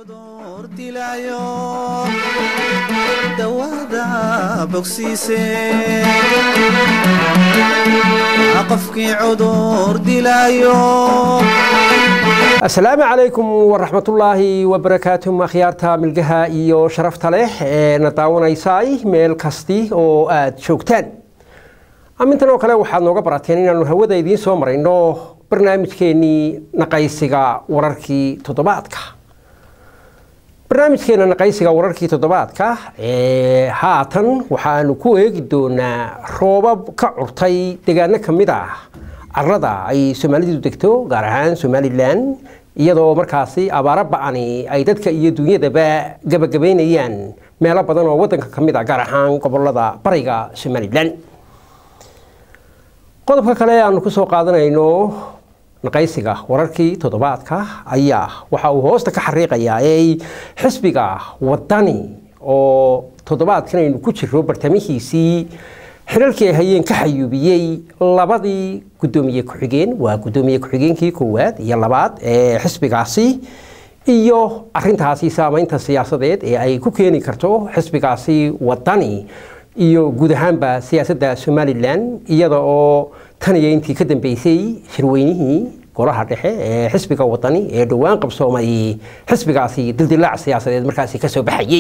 cudur dilaayo dawada bogsiise qofkii cudur dilaayo asalaamu calaykum waraxmatullaahi wabarakaatuh akhyaarta milgaha iyo sharafta leh ee na daawanaysay meel kasti oo aad joogtaan amintan oo kale waxaad nooga barateen inaanu hawada idiin soo marayno barnaamijkeenii naqaysiga wararkii toddobaadka barnaamijkeena naqaysiga wararkii toddobaadka ee haatan waxaanu ku eegi doonaa roobab ka curtay deegaano ka mid ah carada ay soomaalidu degto gaar ahaan somalilan iyadoo markaasi abaaro ba-ani ay dadka iyo dunyadaba gabagabaynayaan meelo badan oo wadanka ka mid ah gaar ahaan gobolada bariga somalilan qodobka kale aanu kusoo qaadanayno naqaysiga wararkii toddobaadka ayaa waxa uu hoosta ka xariiqayaa ee xisbiga wadani oo toddobaadkan aynu ku jiro bartamihiisii xilalkii ay hayeen ka xayuubiyey labadii guddoomiye ku-xigeen waa guddoomiye ku-xigeenkii koowaad iyo labaad ee xisbigaasi iyo arintaasi saameynta siyaasadeed ee ay ku keeni karto xisbigaasi wadani iyo guud ahaanba siyaasadda somalilan iyada oo tan iyo intii ka dambeysay shirweynihii golaha dhexe ee xisbiga wadani ee dhowaan qabsoomay xisbigaasi dildilaac siyaasadeed markaasi kasoo baxayey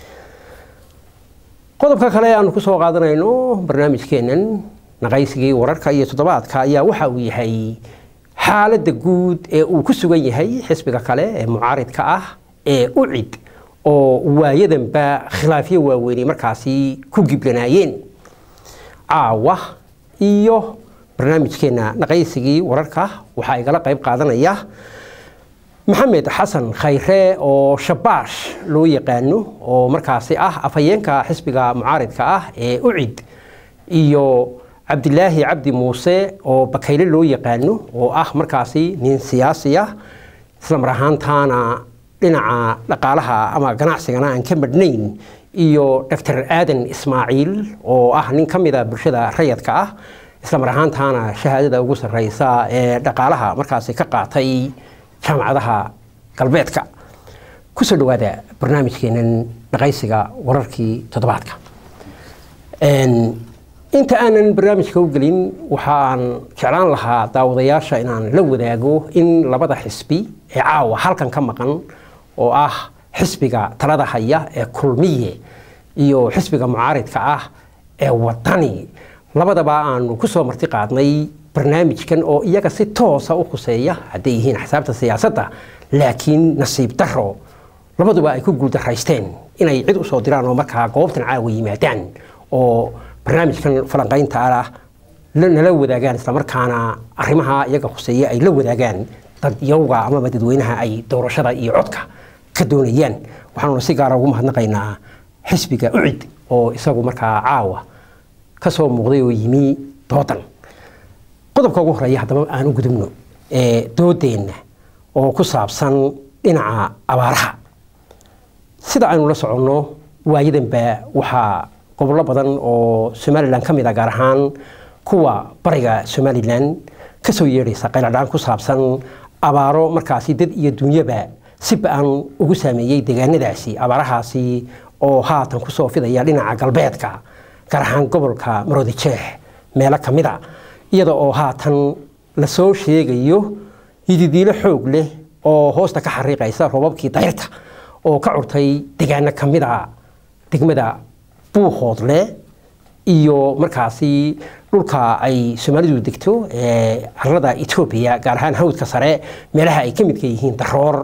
qodobka kale aanu kusoo qaadanayno barnaamijkeenan naqaysigii wararka iyo toddobaadka ayaa waxa uu yahay xaaladda guud ee uu ku sugan yahay xisbiga kale ee mucaaridka ah ee ucid oo waayadanba khilaafyo waaweynay markaasi ku giblanaayeen caawa iyo barnaamijkeena naqaysigii wararka waxaa igala qayb qaadanaya maxamed xasan khayre oo shabaash loo yaqaano oo markaasi ah afhayeenka xisbiga mucaaridka ah ee ucid iyo cabdilaahi cabdi muuse oo bakayle loo yaqaano oo ah markaasi nin siyaasiya islamar ahaantaana dhinaca dhaqaalaha ama ganacsigana aan ka madhnayn iyo doctor aadan ismaaciil oo ah nin ka mida bulshada rayadka ah islamar ahaantaana shahaadada ugu sarreysa ee dhaqaalaha markaasi ka qaatay jaamacadaha galbeedka kusoo dhawaada barnaamijkeenan dhaqaysiga wararkii toddobaadka inta aanan barnaamijka u gelin waxaan jeclaan lahaa daawadayaasha inaan la wadaago in labada xisbi ee caawa halkan ka maqan oo ah xisbiga talada haya ee kulmiye iyo xisbiga mucaaridka ah ee wadani labadaba aanu kusoo marti qaadnay barnaamijkan oo iyaga si toosa u khuseeya hadday yihiin xisaabta siyaasadda laakiin nasiib daro labaduba ay ku guuldaraysteen inay cid usoo diraan oo markaa goobtan caawa yimaadaan oo barnaamijkan falanqaynta ah nala wadaagaan islamarkaana arrimaha iyaga khuseeya ay la wadaagaan dadyawga amaba dadweynaha ay doorashada iyo codka ka doonayaan waxaanuna si gaara ugu mahadnaqaynaa xisbiga ucid oo isagu markaa caawa kasoo muuqday oo yimi doodan qodobka ugu horeeya haddaba aan u gudubno ee doodeenna oo ku saabsan dhinaca abaaraha sida aynu la soconno waayadanba waxaa gobollo badan oo somalilan ka mid a gaar ahaan kuwa bariga somalilan kasoo yeedhaysa qayladhaan ku saabsan abaaro markaasi dad iyo dunyaba si ba-an ugu saameeyey deegaanadaasi abaarahaasi oo haatan kusoo fidaya dhinaca galbeedka gaar ahaan gobolka maroodijeex meelo ka mid a iyada oo haatan lasoo sheegayo yididiilo xoog leh oo hoosta ka xariiqaysa roobabkii dayrta oo ka curtay deegaano ka mid a degmada buuhoodle iyo markaasi dhulka ay soomaalidu degto ee carada etoobiya gaar ahaan hawdka sare meelaha ay ka midka yihiin daroor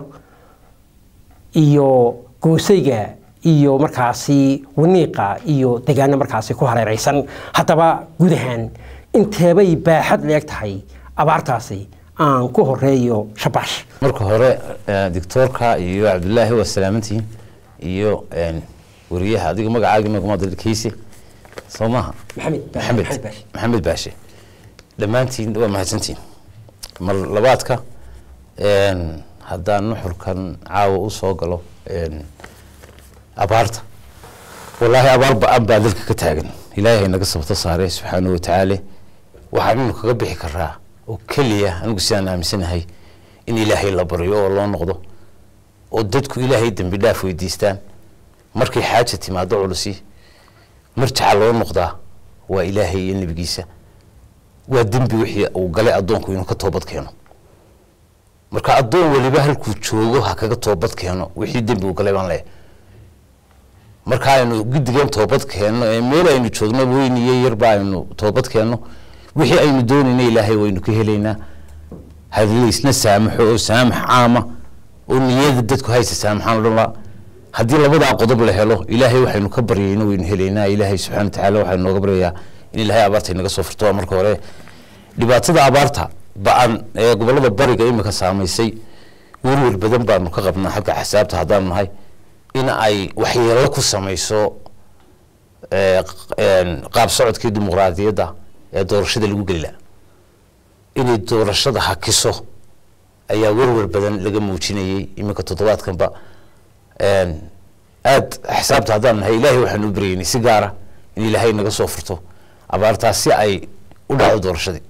iyo goosayga iyo markaasi waniiqa iyo deegaano markaasi ku hareeraysan haddaba guud ahaan inteebay baaxad leeg tahay abaartaasi aan ku horeeyo shabaash marka hore doctoorka iyo cabdulaahi waa salaamantihiin iyo wariyaha adiga magacaagi magamadalkiisi soo maaha maxamed maxamed baashe dhammaantiin waa mahadsantihiin mar labaadka haddaan nuxurkan caawa u soo galo abaarta wallaahi abaar ba-an baa dalka ka taagan ilaahay naga sabto saaray subxaanahu watacaala waxaannu kaga bixi karaa oo keliya anigu sidaan aaminsanahay in ilaahay la baryo oo loo noqdo oo dadku ilaahay dembi dhaaf weydiistaan markay xaaja timaado culusi marjaca loo noqdaa waa ilaahay iyo nebigiisa waa dembi wixii uu galay addoonku inuu ka toobad keeno marka addoon weliba halkuu joogo ha kaga toobad keeno wixii dembi uu galay baan leeyahay marka aynu guddigan toobad keenno ee meel aynu joogno weyn iyo yarba aynu toobad keenno wixii aynu doonayna ilaahay waynu ka helaynaa halaysna saamaxo oo saamax caama oo niyada dadku haysa saamaxaan odhan laa haddii labadaa qodob la helo ilaahay waxaynu ka baryayna waynu helaynaa ilaahay subxana watacaala waxaynu nooga baryayaa in ilaahay abaarta inaga soo furto waa marka hore dhibaatada abaarta ba-an ee gobolada bariga imika saamaysay werwer badan baanu ka qabnaa xagga xisaabta haddaanu nahay in ay waxyeelo ku samayso qaab socodkii dimuqraadiyadda ee doorashada lagu gelila inay doorashada hakiso ayaa werwer badan laga muujinayay iminka toddobaadkanba aada xisaabta haddaan nahay ilaahay waxaanu u baryeynay si gaara in ilaahay naga soo furto abaartaas si ay u dhacdo doorashadii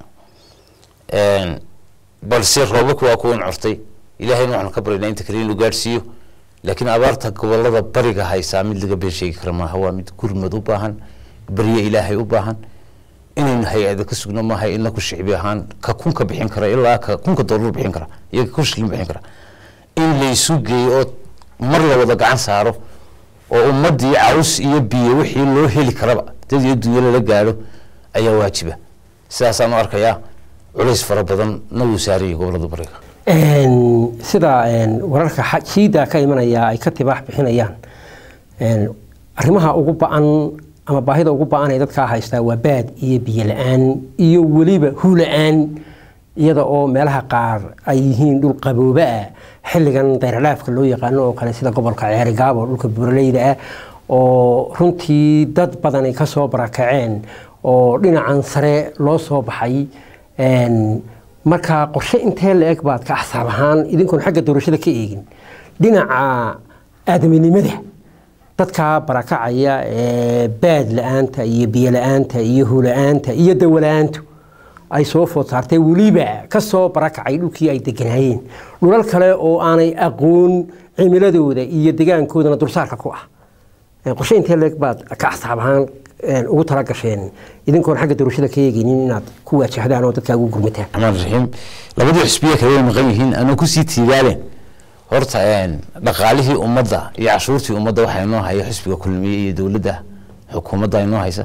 balse roobabka waa kuwan cortay ilaahayna waxaanu ka baryaynaa inta kale inuu gaadhsiiyo laakiin abaarta gobolada bariga haysaa mid laga been sheegi kara maaha waa mid gurmad u baahan barye ilaahay u baahan inaynu hay-ada ka sugno maaha inaku shicbi ahaan ka kunka bixin kara ilaa ka kunka doolar bixin kara iyo ka kun shilin bixin kara in laysu geeyo oo mar la wada gacan saaro oo ummadii caws iyo biyo wixii loo heli karaba dad iyo dunya lala gaadho ayaa waajiba sidaasaan u arkayaa culays fara badan na wuu saarayay gobolada bariga sida wararka jiida ka imanaya ay ka tibaax bixinayaan arrimaha ugu ba-an ama baahida ugu ba-an ee dadkaa haystaa waa baad iyo biyo la-aan iyo weliba hula-aan iyada oo meelaha qaar ay yihiin dhul qabooba ah xilligan dayralaafka loo yaqaano oo kale sida gobolka ceerigaab oo dhulka buuraleyda ah oo runtii dad badan ay kasoo barakaceen oo dhinacan sare loo soo baxay marka qorshe intee la eg baad ka axsaab ahaan idinkoon xagga doorashada ka eegin dhinaca aadaminimada dadka barakacaya ee baad la-aanta iyo biyo la-aanta iyo hula-aanta iyo dawola-aantu ay soo food saartay weliba kasoo barakacay dhulkii ay deganaayeen dhulal kale oo aanay aqoon cimiladooda iyo degaankoodana dulsaarka ku ah qorshe intee leeg baad ka axsaab ahaan ugu talagasheen idinkoon xagga doorashada ka eegeynin inaad ku waajahdaan oo dadkaa ugu gurmataan raxmaan raxiim labadii xusbiya kale way maqan yihiin anoo kusii tiigaaleen horta dhaqaalihii ummadda iyo cashuurtii ummadda waxaa inoo haya xusbiga kulmiye iyo dowladda xukuumadda inoo haysa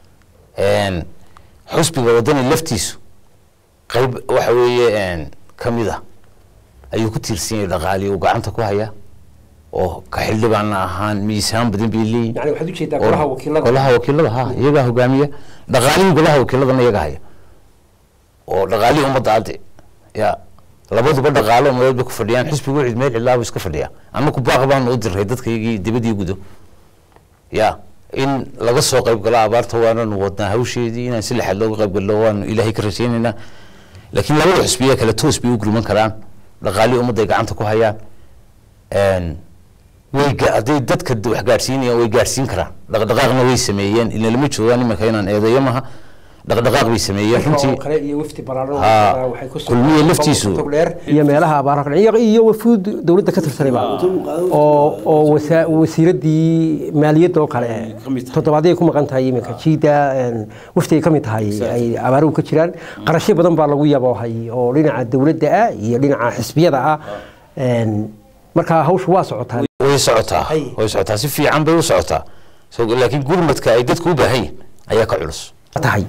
xusbiga wadani laftiisu qeyb waxa weeye ka mid ah ayuu ku tiirsan yahay dhaqaalihi uu gacanta ku hayaa oo ka xildhibaana ahaan miisaan badan bay leeyihin yani waxaad ujeedaa golaha wakiilada golaha wakiilada ha iyagaa hogaamiya dhaqaalihii golaha wakiiladana iyaga haya oo dhaqaalihii ummadda adde ya labaduba dhaqaalo umadeed bay ku fadhiyaan xisbigu cid meel cidlaa buu iska fadhiyaa anaku baaq baanu u diray dadka iyagii dibadii gudo ya in laga soo qayb galo abaarta waananu wadnaa hawsheedii inaan si lexaad looga qayb galno waanu ilaahay ka rajaynaynaa laakiin labada xusbiya kale toos bay u gurman karaan dhaqaalihii ummadda ay gacanta ku hayaan way hadday dadka wax gaadhsiinayaan way gaadhsiin karaan dhaqdhaqaaqna way sameeyeen ila lama joogaan iminka inaan eedeeyo maha dhaqdhaqaaq bay sameeyeen runtii kale iyo wafdi ballaaran Haa, waxay ku soo- kulmiye laftiisu. togdheer iyo meelaha abaaraha kale iyo- iyo wafuud dowladda ka tirsanayba oo oo wasa- wasiiradii maaliyadda oo kale toddobaadyay ku maqan tahay iminka jiida een, wafdi ay ka mid tahay ay abaaruhu ka jiraan qarashyo badan baa lagu yaboohay oo dhinaca dowladda ah iyo dhinaca xisbiyada ah Een, marka hawshu waa socotaa way socotaa Hay. way socotaa si fiican bay u socotaa So, laakiin gurmadka ay dadku u baahan yihin ayaa ka culus tahay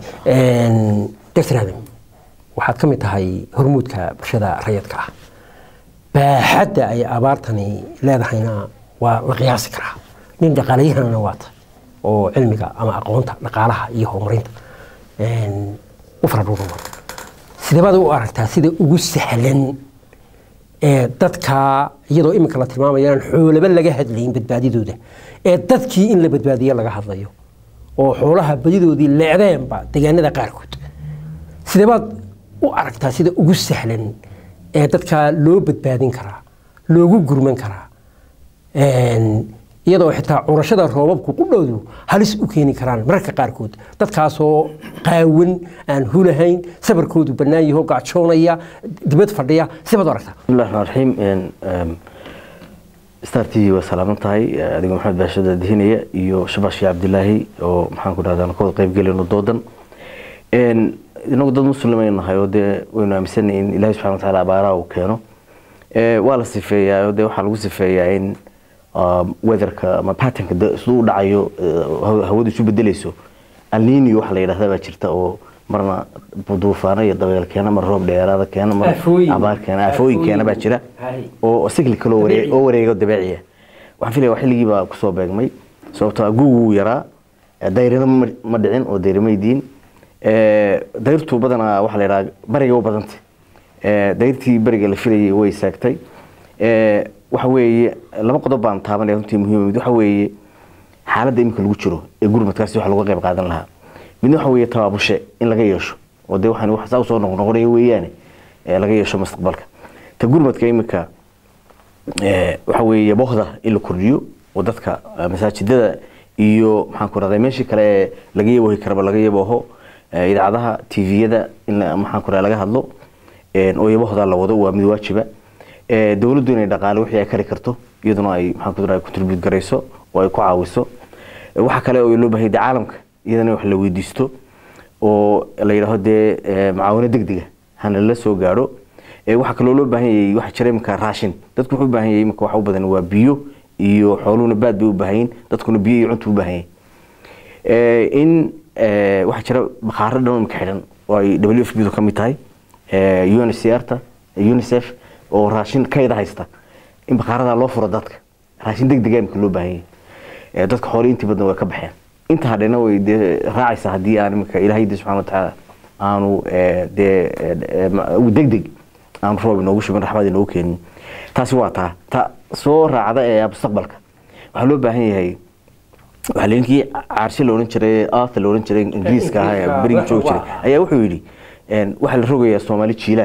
dr adam waxaad ka mid tahay hormuudka bulshada rayadka ah baaxadda ay abaartani leedahayna waa la qiyaasi karaa nin dhaqaalayahanana waata oo cilmiga ama aqoonta dhaqaalaha iyo horumarinta u faradhuuruma sideebaad u aragtaa sida ugu sahlan ee dadka iyadoo iminka la tilmaamayo inaan xoolaba laga hadlayin badbaadidooda ee dadkii in la badbaadiyo laga hadlayo oo xoolaha badidoodii leecdeenba deegaanada qaarkood sideebaad u aragtaa sida ugu sahlan ee dadka loo badbaadin karaa loogu gurman karaa Een, iyadoo xitaa curashada roobabku qudhoodu halis u keeni karaan mararka qaarkood dadkaasoo qaawan aan hulahayn sabarkoodu bannaan yaho gacjoonaya dibad fadhiya sibaad u aragtaa بسم الله الرحمن الرحيم إن، أم، star t v waa salaaman tahay adigoo maxamed baashada dihinaya iyo shabash shee cabdilaahi oo maxaan ku dhahdaa ka wada qayb gelino doodan inagu dad muslimaynu nahay oo dee waynu aaminsanay in ilaahi subxana watacaala abaaraha uu keeno waa la sifeeyaa oo dee waxaa lagu sifeeyaa in weatherka ama patternka siduu u dhacayo hawadu isu bedelayso alnino waxa la yidhahda baa jirta oo marna duufaano iyo dabeel keena mar roob dheeraada keena mar abaar keena aafooyin keena baa jira oo cyclical oo wareeg oo wareega dabeeciya waxaan filaya xilligii baa kusoo beegmay sababtoo ah guugu wuu yaraa dayrina ma dhicin oo dayrimay diin dayrtu badanaa waxaa la yidhaha bariga u badantay dayrtii beriga la filayay way saagtay waxa weeye laba qodob baan taabanaya runtii muhiim mid waxa weeye xaaladda iminka lagu jiro ee gurmadkaasi waxa laga qayb qaadan lahaa midna waxa weeye tabaabushe in laga yeesho oo dee waxaan wax saa usoo noqnoqonaya weeyaane laga yeesho mustaqbalka ta gurmadka iminka waxa weeye bohda in la kordhiyo oo dadka masaajidada iyo maxaan ku rahday meeshii kale ee laga yabohi karaba laga yaboho idaacadaha tviyada in maxaan ku rahda laga hadlo oo yabohda la wado waa mid waajiba dowladdu inay dhaqaale wixii ay kari karto iyaduna ay maxaan ku rahda contribute garayso oo ay ku caawiso waxa kale oo loo baahay dee caalamka iyadana wax la weydiisto oo la yidhaaho dee macaawino degdega hana la soo gaadho waxaa kaloo loo baahan yahay waxaa jira iminka raashin dadku wuxuu u baahan yahay iminka waxa u badan waa biyo iyo xooluhuna baad bay u baahan yihin dadkuna biyo iyo cuntu u baahan yahay in waxaa jira bakhaaro dhan iminka xidhan oo ay w f b du ka mid tahay uncr ta unicef oo raashin kayda haysta in bakhaaradaa loo furo dadka raashin degdega iminka loo baahan yahay dadka xoole intii badan way ka baxeen inta hadhena way dee raacaysa haddii aan iminka ilaahay de subxana watacaala aanu dee degdeg aanu roob inoogu shubin raxmad inoogu keenin taasi waa taa ta soo raacda ee mustaqbalka waxaa loo baahan yahay waxaa linkii caarshe la odhan jiray arthur la odhan jiray ingiriiska ahaa ee berigii joogi jiray ayaa wuxuu yidhi waxaa la rogayaa soomaali jiilaal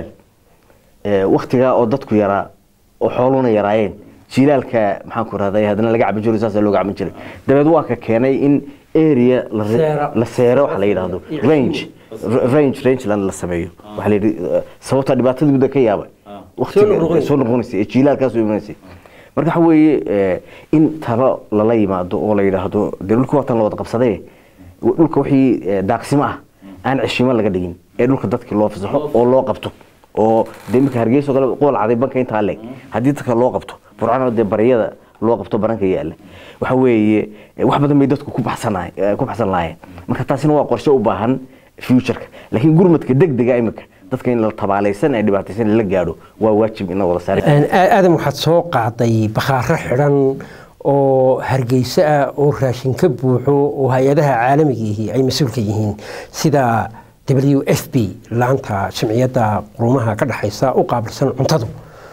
waktigaa oo dadku yaraa oo xooluhuna yaraayeen jiilaalka maxaan ku rahday haddana laga cabin jiray saasaa looga cabin jiray dabeed waa ka keenay in area la seero waxa la yidhaahdo range range rangeland la sameeyo waxaa la yidhi sababta dhibaatada muddo ka yaabay waqtiga soo noqonaysay ee jiilaalkaas soo imanaysay marka waxa weeye in talo lala yimaado oo la yidhaahdo dee dhulka waatan la wada qabsadee dhulka wixii daaqsimo ah aan ceshimo laga dhigin ee dhulka dadkii loo fasaxo oo loo qabto oo dee iminka hargeysa oo kale qool caday banka intaa leeg haddii dadka loo qabto burcana dee baryada loo qabto baranka yaalla waxa weeye wax badan bay dadku ku baxsanaay ku baxsan lahaayeen marka taasina waa qorshe u baahan futureka laakiin gurmadka degdega iminka dadka in la tabaalaysan ee dhibaataysan la gaadho waa waajib in la wada saari aadam waxaad soo qaaday bakhaaro xidhan oo hargeyso ah oo raashin ka buuxo oo hay-adaha caalamigiihi ay mas-uulka yihiin sida w f b laanta jimciyadda qurumaha ka dhexaysa u qaabilsan cuntadu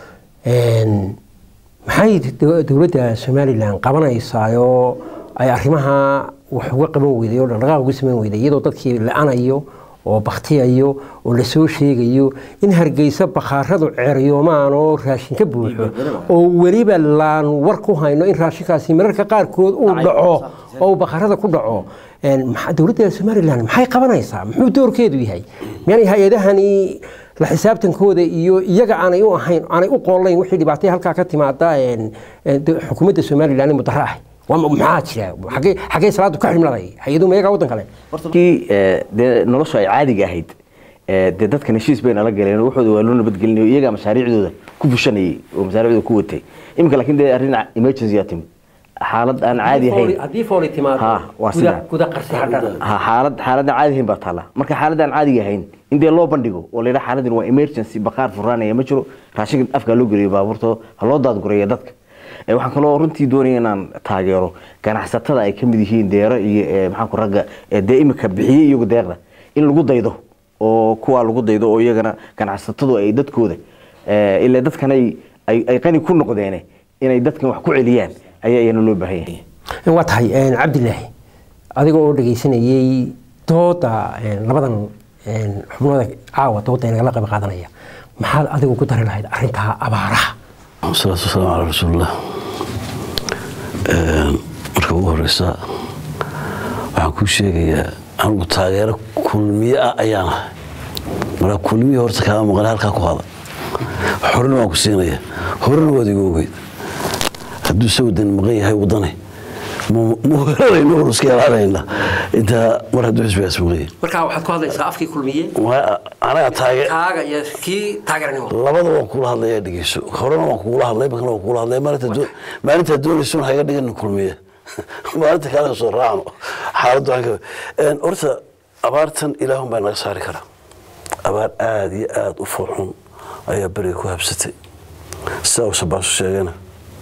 maxay dowladda somalilan qabanaysaayoo ay arrimaha wax uga qaban weyday oo dhaqdhaqaaq uga samayn weyday iyadoo dadkii la-anayo oo baktiyayo oo lasoo sheegayo in hargeysa bakhaaradu ceeryoomaan oo raashin ka buuxo oo weliba laan war ku hayno in raashinkaasi mararka qaarkood uu dhaco oo uu bakhaarada ku dhaco dowladda somalilan maxay qabanaysaa muxuu doorkeedu yahay miyaanay hay-adahani la xisaabtankooda iyo iyaga aanay u ahayn aanay u qoolayn wixii dhibaatay halkaa ka timaada xukuumadda somalilan ee mudaro ah maxaa jira xagee xagee salaadu ka ximladay hay-adu mayagaa waddan kale hortakii dee noloshu ay caadiga ahayd dee dadkan heshiis bay nala galeen waxooda waa loo nabadgelinayo iyagaa mashaariicdooda ku fushanayay oo mashaariicdooda ku watay iminka laakiin dee arrin emergency yaa timid xaalad aan caadi ahayn haddii fooli timaado guda qarsi hadhan xaalad xaalad aan caadi ahayn baa taala marka xaalad aan caadiga ahayn in dee loo bandhigo oo la yidhaha xaaladdan waa emergency bakhaar furaanaya ma jiro raashinka afkaa loo geliyo baabuurta ha loo daadgureeya dadka waxaan kaloo runtii doonaya inaan taageero ganacsatada ay ka mid yihiin deero iyo maxaanku ragga dee imika bixiyey iyagu deeqda in lagu daydo oo kuwaa lagu daydo oo iyagana ganacsatadu ay dadkooda ilaa dadkan ay ay qani ku noqdeene inay dadkan wax ku celiyaan ayaa iyana loo baahan yahay waa tahay cabdilaahi adiga oo dhegaysanayey dooda labadan xubnooda caawa dooda inagala qayb qaadanaya maxaad adigu ku dari lahayd arrintaa abaaraha wasalaatu wasalaamu calaa rasuulillah marka ugu horeysa waxaan kuu sheegayaa anugu taageero kulmiye ah ayaan ahay marka kulmiye horta kaama maqan halkaa ku hada horena waan ku siinaya horena waad igu ogeyd hadduu se wadan maqan yahay wadane ma weerarayno hor iska ilaalayna intaa mar hadduu xisbigaas maqan yahay markaa waxaad ku hadlaysaa afkii kulmiye Waa- anaga taage kaaga iyo kii taageernimo labada waan kula hadlaya dhegeyso horena waan kugula hadlay markana waan kugula hadlay maalinta doo- maalinta doonayso un haga dhigan kulmiye maalinta kale soo raacno xaaladdu waxaan ka een horta abaartan ilaahun baa naga saari karaa abaar aada iyo aada u foolxun ayaa beriga ku habsatay sidaa uu sabaasu sheegana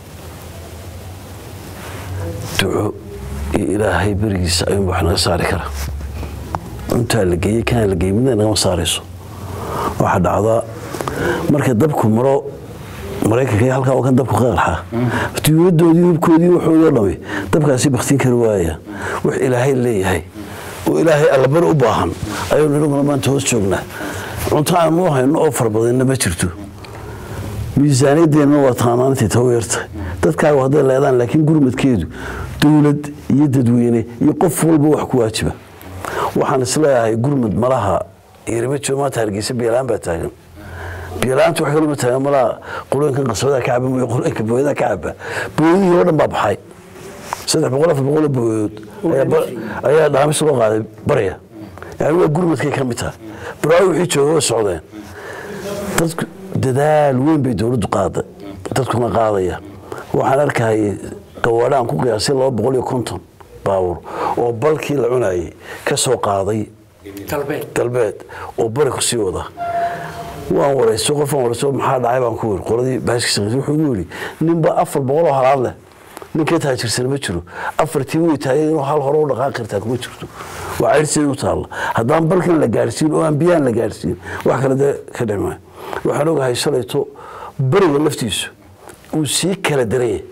duco iyo ilaahay berigiisa ayuunba wax naga saari karaa cuntaa la geeyey kanaa la geeyey midna nagama saarayso waxaa dhacdaa marka dabku maro maraykanka iyo halkaa oo kan dabku qeexaa diyuuradoodii hubkoodii waxoodii oo dhami dabkaasi baktiin kari waaya wax ilaahay leeyahay oo ilaahay allabari u baahan ayaynu inaguna maanta hoos joognaa cunto aan u hayno oo farabadanna ma jirto miisaaniyadeennana waa taanaantii taw yartahay dadkaagu hadday leedaan laakiin gurmadkeedu dowlad iyo dadweyne iyo qof walba wax ku waajiba waxaan isleeyahay gurmud malaha yarima joogo maanta hargeysa biyalaan baa taagan biyalaanta wax kaloma taagan malaha qulooyinkan qasbadaa ka caba mooye qulooyinka booyadaa ka caba booyadihii oo dhan baa baxay saddex boqol afar boqol oo booyood ayaa ba- ayaa dhaamis loo qaaday barya yani waa gurmadkay ka mid tahay baraawi wixii jooga way socdeen dadku dadaal weyn bay dowladdu qaaday dadkuna qaadaya waxaan arkahayay gawaadhaan ku qiyaasay laba boqol iyo konton baawur oo balkii la cunayay ka soo qaaday galbeed galbeed oo bari ku sii wada waan warayso qofaan warayso maxaa dhacay baan ku wiri qoladii baaskiisa wuxuu igu yidhi ninba afar boqol oo halaad leh ninkee taajirsan ma jiro afartii way taagay inuu hal hore u dhaqaaqi kartaa kuma jirto waa cayrsiday u taalla haddaan balkan la gaarsiin oo aan biyaan la gaarsiin wax kale dee ka dhimay waxaan ogahay shalayto beriga laftiisu uu sii kala daraya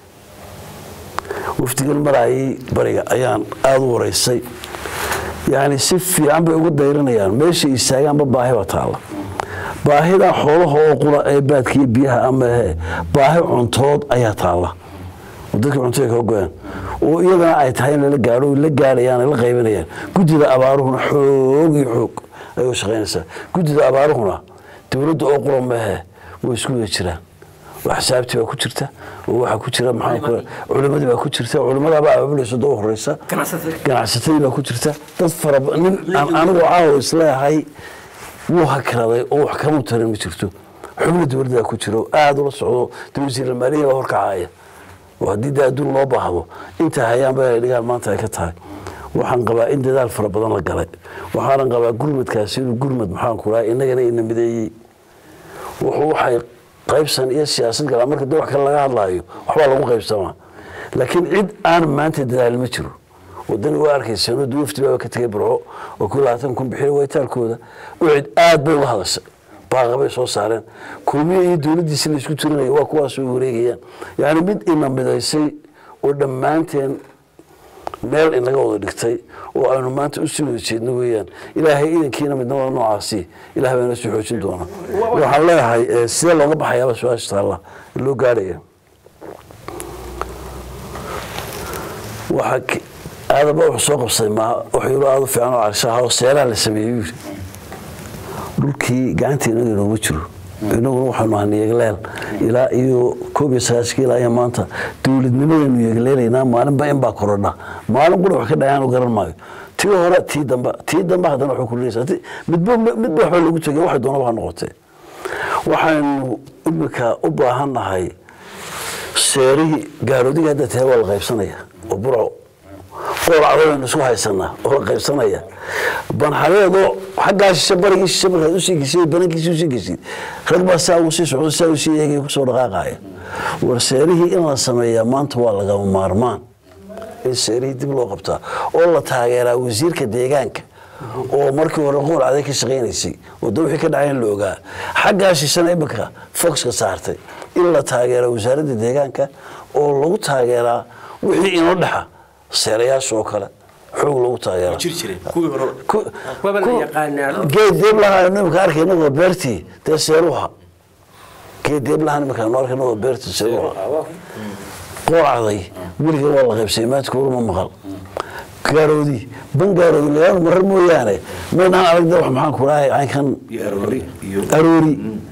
wafdigan maraayay bariga ayaan aada u waraysay yani si fiican bay ugu dayranayaan meeshay istaagaanba baahi baa taalla baahidan xoolaha oo qura ee baadkiiyo biyaha ama he baahi cuntood ayaa taalla oo dadka cuntada ka goyaan oo iyadana ay tahay in lala gaadho la gaadhayaan ay la qaybanayaan guddida abaaruhuna xoog iyo xoog ayay u shaqaynaysaa guddida abaaruhuna dowladda oo qura mahe way isku wada jiraan wax xisaabtii baa ku jirta oo waxaa ku jira maxaa ku culimadii baa ku jirta culimadaabaa abaabulaysa doo horeysa ganacsatada ganacsatadii baa ku jirta dad fara ba- nin aan anigu caawa isleeyahay wuu hakraday oo wax kama tarin ma jirto xubno dowladda ku jiro aada ula socdo de wasiir maaliya baa horkacaya oo haddii de adduun loo baahdo inta hayaanba ay dhigaan maanta ay ka tahay waxaan qabaa in dadaal fara badan la galay waxaanan qabaa gurmadkaasi inuu gurmad maxaan ku dhahay innagana ina mideeyey wuxuu waxay qaybsan iyo siyaasad galaa marka de wax kale laga hadlaayo waxbaa lagu qaybsamaa laakiin cid aan maanta dadaal ma jiro wadani waa arkaysa noo duwafti baaba ka tegay burco oo ku labaatan kun bixiya waytaalkooda ucid aad bay uga hadashay baaqabay soo saareen kulmiya iyo dowladdiisi la isku tirinaya waa kuwaas oo wareegayaan yacni mid ina midaysay oo dhammaanteen meel inaga wada dhigtay oo aynu maanta u sii wada jeedno weeyaan ilaahay idankiina midnimada noocaasi ilahay baa inoo sii xoojin doona waxaan leeyahay eh, sidee looga baxayaaba su-aasha taalla loo gaadhaya waxaa ki- aadaba wuxuu soo qabsaday ma wuxuu yidhi aada u fiican oo carshaha oo seeraha la sameeyey yidhi dhulkii gacanta inaga inooma jiro inaguna waxaanu ahaa yegleel ilaa iyo koob iyo sagaashkii ilaa iyo maanta dowladnimadaynu yegleynaynaa maalinba in baa korodha maalin qura wax ka dhacaanu garan maayo tii hore tii dambe tii dambe haddana waxay kordhinaysaa Ti- midba midba waxba lagu tegay waxay doonaba ha noqotee waxaynu imika u baahan nahay seerihii gaaroodiga hadda tahay waa la qaybsanaya oo burco qoolacdo baynu isku haysanaa oo la qaybsanaya banxareedoo xaggaa shishe barigii shishe markaad usii gesiy banankiisii usii gesid rag baa saa ugu sii socdo saa usii eegaya kusoo dhaqaaqaya war seerihii in la sameeyaa maanta waa lagama maarmaan in seerihii dib loo qabtaa oo la taageeraa wasiirka deegaanka oo markii hore qool caday ka shaqaynaysay oo da wixii ka dhacay in la ogaa xaggaa shishana imika foxka saartay in la taageeraa wasaaradda deegaanka oo lagu taageeraa wixii inoo dhexa seerayaasha oo kale xoog lagu taageeraa Ku- Waba la ku- yaqaanaa. geed deeb lahaa imika arkayna waa beertii dee seeruha geed deeb lahaa imika anu arkayna waa beertii seeruha qoolcaday weliga waa la qaybsay maadka uruma maqal gaaroodi ban gaaroodi lagaanu marar mooyaane maynaan aragda wax maxaan ku dhahay caynkan aroori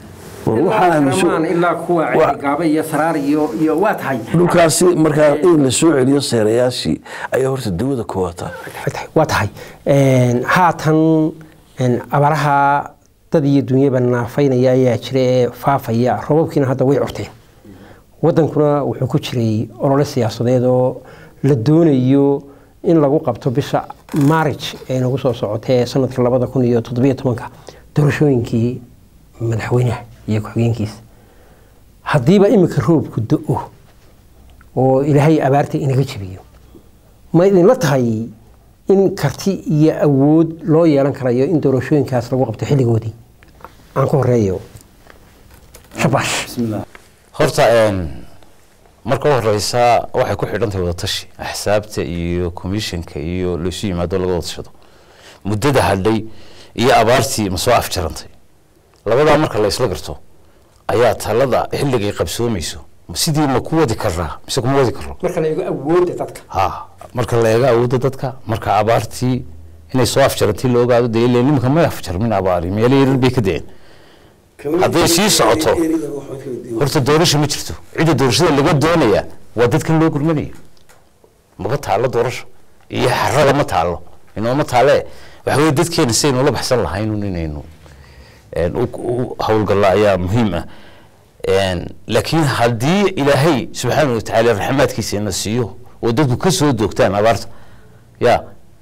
war waxaan aaminsan ilaa kuwa wa- gaaba iyo saraar iyo iyo waa tahay dhulkaasi markaa in la soo celiyo seerayaashii ayaa horta dawada ku wataa waa tahay Een, haatan een, abaaraha dad iyo dunyaba naafaynaya ayaa jira ee faafaya robabkiina hadda way curteen wadankuna wuxuu ku jiray olole siyaasadeed oo la doonayo in lagu qabto bisha maarij ee nagu soo socotee sanadka labada kun iyo toddobiyo tobanka doorashooyinkii madaxweynaha iyo ku-xigeenkiisa haddiiba imika roobku do-o oo ilaahay abaarta inaga jebiyo ma idinla tahay in karti iyo awood loo yeelan karayo in doorashooyinkaas lagu qabto xilligoodii aan ku horeeyo shabash horta een, marka u horeysa waxay ku xidhan tahay wadatashi axsaabta iyo commissionka iyo laysu yimaado laga wada tashado muddada hadhay iyo abaartii ma soo afjarantay labadaa marka la isla garto ayaa talada xilligay qabsoomayso sidii ma ku wadi karaa mise kuma wadi karo marka la eego awoodda dadka ha marka la eego awoodda dadka marka abaartii inay soo afjarantay la ogaado dee ileen nimanka ma afjarmin abaari meelo yaryar bay ka deen hadday sii socoto horta doorasho ma jirto cidda doorashada laga doonaya waa dadkan loo gurmanayo maba taalo doorasho iyo xarada ma taalo inooma taale waxa weye dadkeena sidaynu la baxsan lahayn inaynu een, u- u howlgalla ayaa muhiim ah Een, laakiin haddii ilaahay subxaana watacaala raxmaadkiisa ina siiyo oo dadku ka soo doogtaan abaarta ya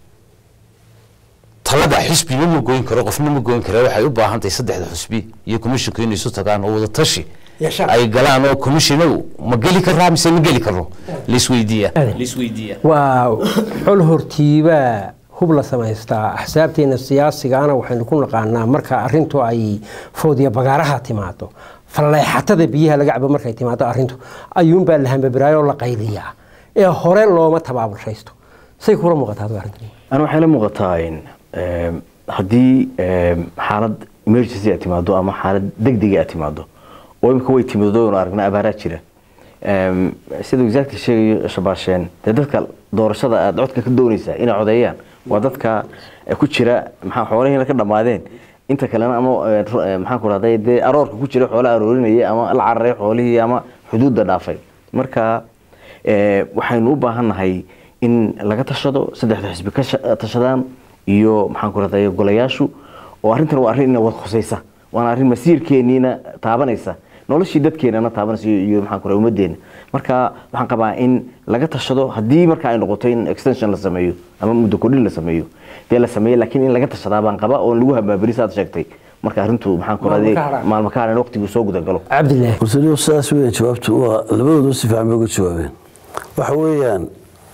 talada xisbina ma goyn karo qofna ma goyn kara waxay u baahan tahay saddexda xusbi iyo commissionku inay isu tagaan oo wada tashi Yeeshaan. ay galaan oo commissionow ma geli karaa mise ma geli karo laisweydiiya Ade. laisweydiiya waa xol hortiibaa hub la samaystaa axsaabteena siyaasigana waxaynu ku naqaanaa marka arintu ay foodiya bagaaraha timaado falleexatada biyaha laga cabo markay timaado arintu ayuunbaa la hambabiraayoo la qayliyaa ee hore looma tabaabulshaysto say kula muuqataa adigu arrintan ana waxay la muuqataa in em, haddii em, xaalad emergency aad timaado ama xaalad degdega aad timaado oo imika way timiddo aynu aragnaa abaaraa jira Em, siduu exactly sheegayo shabaasheen dee dadka doorashada aad codka ka doonaysaa inay codeeyaan waa dadka eh, ku jira maxaa xoolahiina ka dhammaadeen inta kalena ama eh, ru- eh, maxaan ku rahday dee aroorka ku jira xoolo aroorinaya ama la cararay xoolihii ama xuduudda dhaafay marka eh, waxaynu u baahannahay in laga tashado saddexda xisbi ka sha- tashadaan iyo maxaan ku rahday golayaashu oo arrintan waa arrin ina wad khusaysa waana arrin masiirkeeniina taabanaysa noloshii dadkeenana taabanaysa iyo iyo maxaan ku rahday ummaddeena marka waxaan qabaa in laga tashado haddii marka ay noqoto in extension la sameeyo ama muddo kordhin la sameeyo dee la sameeyo laakiin in laga tashadaa baan qaba oon lagu habaabiri saad sheegtay marka arrintu maxaan ku rahday Maalmo ka hadhaan. maalmo ka hadhan waqtigu soo gudagalo cabdilaahi horta sidaas weeyaan jawaabtu waa labadoodu si fiican bay uga jawaabeen waxa weeyaan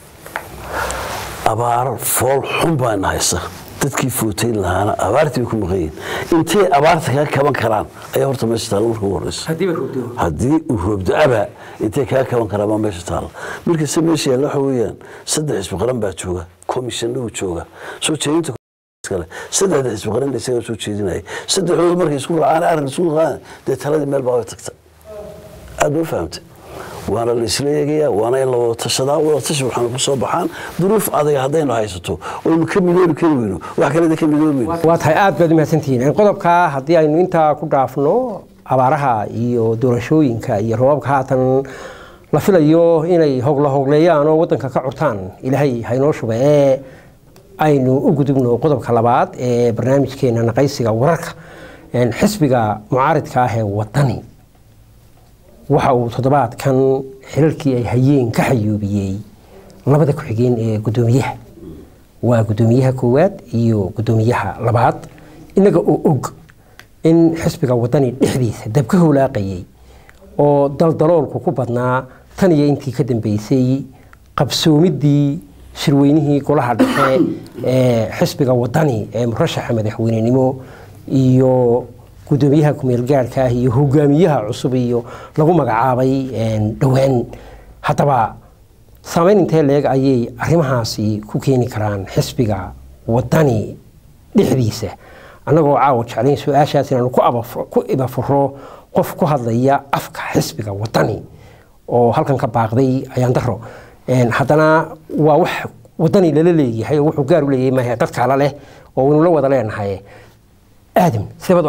abaar fool xun baan haysa dadkii footayn lahaana abaartii bay ku maqan yihiin intay abaarta kaga kaban karaan ayaa horta meesha taalla marka ugu horeysa haddiiba roogdo haddii uu roobdo aba intay kaga kaban karaan baa meesha taalla markase meesha yaalla waxa weeyaan saddex xisbi qaran baa jooga komishanuu jooga soo jeedinta kale saddexda xisbi qaran isagaa soo jeedinaya saddexdooda markay isku raacaan arrin isku raacaan dee taladii meel baa way tagta aad ma fahamtay waana la isla eegayaa waana in la wada tashadaa wada tashi waxaanu ku soo baxaan duruuf adaga haddaynu haysato oynu ka midoobi kari weyno wax kaleda ka midoobi waa tahay aad baad umahadsantihiin qodobkaa haddii aynu intaa ku dhaafno abaaraha iyo doorashooyinka iyo roobabka haatan la filayo inay hogla hogleeyaan oo wadanka ka curtaan ilaahay haynoo shuba ee aynu u gudubno qodobka labaad ee barnaamijkeena naqaysiga wararka Een, xisbiga mucaaridka ah ee wadani waxa uu toddobaadkan xilalkii ay hayeen ka xayuubiyey labada ku-xigeen ee guddoomiyaha waa guddoomiyaha koowaad iyo guddoomiyaha labaad inaga oo og in xisbiga wadani dhexdiisa dab ka howlaaqayay oo daldaloolku ku badnaa tan iyo intii ka dambeysay qabsoomidii shirweynihii golaha dhexe ee xisbiga wadani ee murashaxa madaxweynenimo iyo guddoomiyaha kumeel gaarhka ah iyo hogaamiyaha cusub iyo lagu magacaabay een, dhowaan haddaba saameyn intee leeg ayay arrimahaasi ku keeni karaan xisbiga wadani dhexdiisa annagoo caawa jeclayn su-aashaas inaanu ku abaf- ku ibafuro qof ku hadlaya afka xisbiga wadani oo halkan ka baaqday ayaan daro Een, haddana waa wax wadani lala leeyahay oo wuxuu gaar u leeyahay maahe dad kala leh oo waynu la wada leenahay aadam sidee baad u aragtaa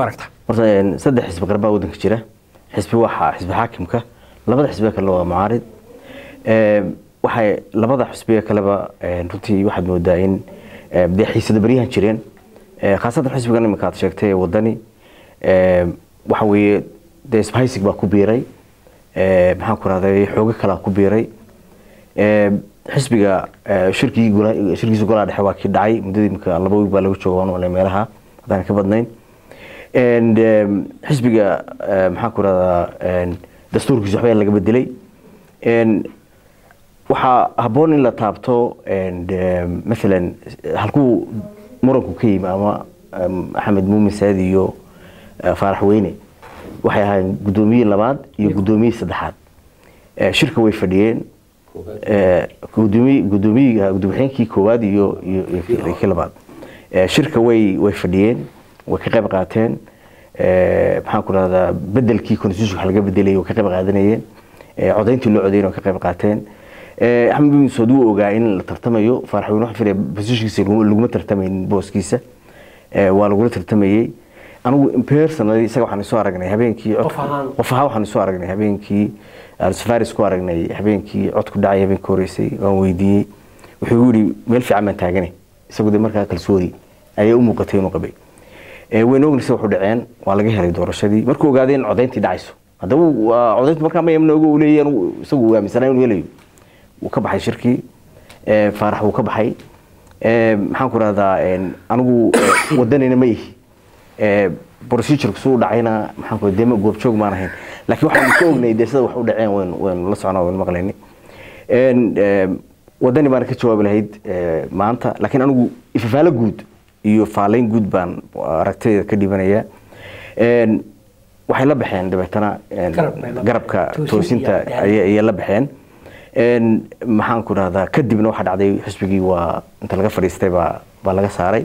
horta een, saddex xisbi qarbaa waddanka jira xisbi waxa xisbi xaakimka labada xisbiga kalena waa mucaarid Ee, waxay labada xisbiga kaleba ee, runtii waxaad moodaa in ee, dee xiisada baryahan jireen Ee, khaasatan xisbigan iminka aad sheegtay ee wadani ee, waxa weeye dee isbahaysig baa ku biiray Ee, maxaan ku rahday xoogo kalaa ku biiray Ee, xisbiga ee, shirkii gola- shirkiisa golaha dhexe waa kii dhacay muddadii imika laba wiig baa laga jooga waan malay meelaha haddaan ka badnayn And, em, xisbiga eh, maxaan ku rahdaa en, dastuurkiisa waxbaa laga bedelay En, waxaa habboon in la taabto en, em, maalan halkuu muranku ka yimi ama em, axmed muumin saadi iyo eh, faarax weyne waxay ahaayeen guddoomiye labaad iyo guddoomiye saddexaad Eh, shirka way fadhiyeen Eh, gudoomiye gudoomiye gudoomiyahankii koowaad iyo iyo iyo kii labaad Eh, shirka way way fadhiyeen way ka qayb qaateen Eh, maxaan ku rahdaa bedelkii constitution laga bedelay way ka qayb qaadanayeen Eh, codayntii loo codeyn way ka qayb qaateen Eh, axmed bin saud wuu ogaa in la tartamayo faarax weyne waxaan filaya positionkiisa laguma laguma tartamaynin booskiisa Eh, waa lagula tartamayey anigu personally isaga waxaan isoo aragnay habeenkii codku- Qof ahaan. qof ahaan waxaan isoo aragnay habeenkii aan safaris ku aragnay habeenkii codku dhacay habeenkii horeysay waan weydiiyey wuxuu igu yidhi meel fiican baan taagane isagu de markaa kalsooni ayay u muuqatay inuu qabay Eh, wayna ognaysa wuxuu dhaceen waa laga helay doorashadii markuu ogaaday in codayntii dhacayso haddaba waa codayntu markaa ma yamna ogo uu leeyahay anigu isagu uu aaminsanaa inuu helayo wuu ka baxay shirkii Eh, faarax wuu ka baxay Eh, maxaan ku rahdaa anigu eh, wadanina ma ihi Eh, procedure suu dhacayna maxaan ku dema goobjoog maan ahayn laakiin waxaan ka ognay dee sida wax u dhaceen wayn wayn la soconaa wayn maqlayni En, eh, wadani baan ka jawaabi lahayd eh, maanta laakiin anigu ifafaalo guud iyo faalayn guud baan aragtayda ka dhibanaya En, waxay la baxeen dabeetana en, Garab bay la garabka baxeen. toosinta Toosin iyo- ayay ayay la baxeen En, maxaan ku rahdaa kadibna waxaa dhacday xisbigii waa inta laga fadhiistay baa baa laga saaray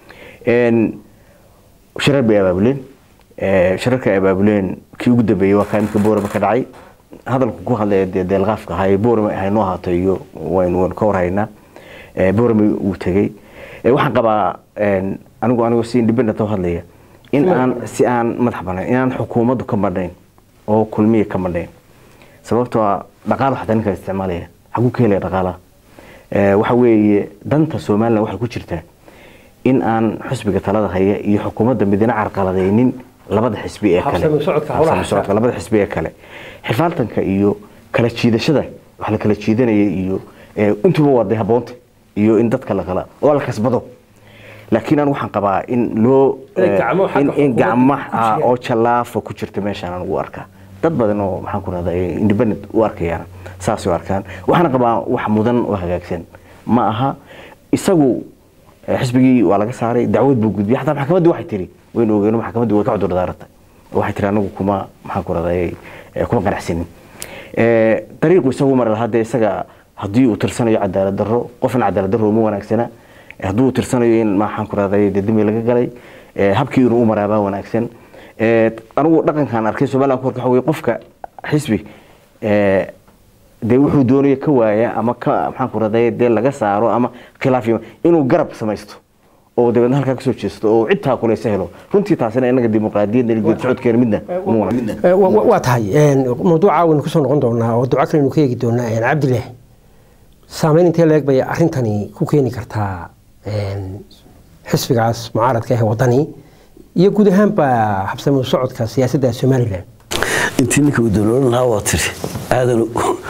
En, shirar bay abaabuleen Eh, shirarka ay abaabuleen kii ugu dambeeyey waa kaa imika boorama ka dhacay hadalku ku hadlaya dee deelqaafka ahaa boorama haynoo ahaato iyo waynu waynu ka warhaynaa Eh, boorama uu tegey Eh, waxaan qabaa en, anigu anigu si independent u hadlaya in aan si aan madax banayn in aan xukuumaddu ka madhayn oo kulmiya ka madhayn sababtoo ah dhaqaalo xataa ninkaa isticmaalaya xaguu ka helaya dhaqaalaha Eh, waxa weeye danta somalilan waxay ku jirtaa in aan xisbiga talada haya iyo xukuumadda midna carqaladaynin labada xisbi ee kale Habsami socodka howlaha Habsami socodka labada xisbi ee kale xifaaltanka iyo kala jiidashada wax la kala jiidanaya iyo eh, intuba waa dee habboonta iyo in dadka la kala oo la kasbado laakiin anigu waxaan qabaa in loo In eh, gacmo xagga in- in xukuumadda gacmo ku ah, jiraan. oo jallaafa ku jirta meeshaan anigu u arkaa dad badan oo maxaan ku rahdaa independent u arkayaan saas u arkaan waxaana qabaa wax mudan oo hagaagsan ma aha isagu eh, xisbigii waa laga saaray dacwad buu gudbiyay xataa maxkamaddii waxay tiri waynu ogeeno maxkamaddii way ka cudur daaratay waxay tiri anagu kuma maxaan ku rahdaa kuma qanacsanin Eh, dariiqu isagu mari lahaa dee isaga haddii uu tirsanayo cadaalad darro qofna cadaalad darro uma wanaagsana Eh, haddii uu tirsanayo in maxaan ku rahdaa dee dembi laga galay eh, habkii inuu u maraabaa wanaagsan Eh, anigu dhaqankan arkay somaliland ku waxa weye qofka xisbi eh, dee wuxuu doonayo ka waaya ama ka maxaan ku rahdaa dee laga saaro ama khilaaf yima inuu garab samaysto oo dabeedna halkaa kasoo jeesto oo cidtaa kuleysa helo runtii taasina inaga dimuqraadiyadda iyo geedi socodkeena midna uma wanaagsan Eh, wa- wa- waa tahay een, mawduuca waynu kusoo noqon doonaa oo duco kalenu ka eegi doonaa een, cabdillaah saameyn intee leeg bay arrintani ku keeni kartaa een, xisbigaas mucaaradka ah ee wadani iyo guud ahaanba habsami socodka siyaasadda somalilan intii ninka uu daloolin lahaa waa tiri aadan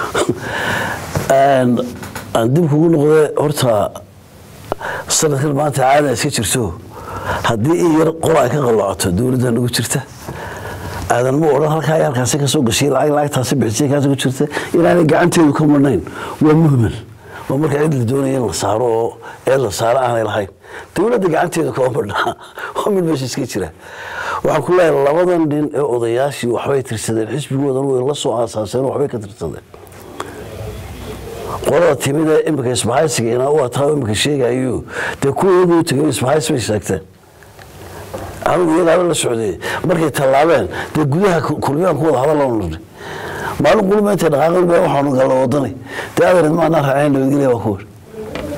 aan aan dib kugu noqde horta sanadkan maanta caada iska jirto haddii in yar qol ay ka qaloocato dowladda nagu jirta aadan ma odhan halkaa iyo halkaasi ka soo gashay lacag lacagtaasi bixisay kaasi ku jirta inaanay gacanteedu ka marnayn waa muhmal waa marka cid la doonaya in la saaro oo ee la saaro aanay lahayn dowladda gacanteedu kama marnaa waa mid meesha iska jira waxaan ku leeyahay labadan nin ee odayaashii waxbay tirsadeen xisbigoodan way la soo aasaaseen waxbay ka tirsadeen qolada timid ee imika isbahaysiga inaa u ataa imika sheegayo dee kuwa iyagu u tegay isbahays bay sheegteen anigu iyagaaba la socday markay tallaabeen dee gudaha kulmiyaan ku wada hadal nirnay maalin qulma intay dhaqaaqan baa waxaanu galla wadani dee adeered maanaa raaceen nabadgelya waa kuwan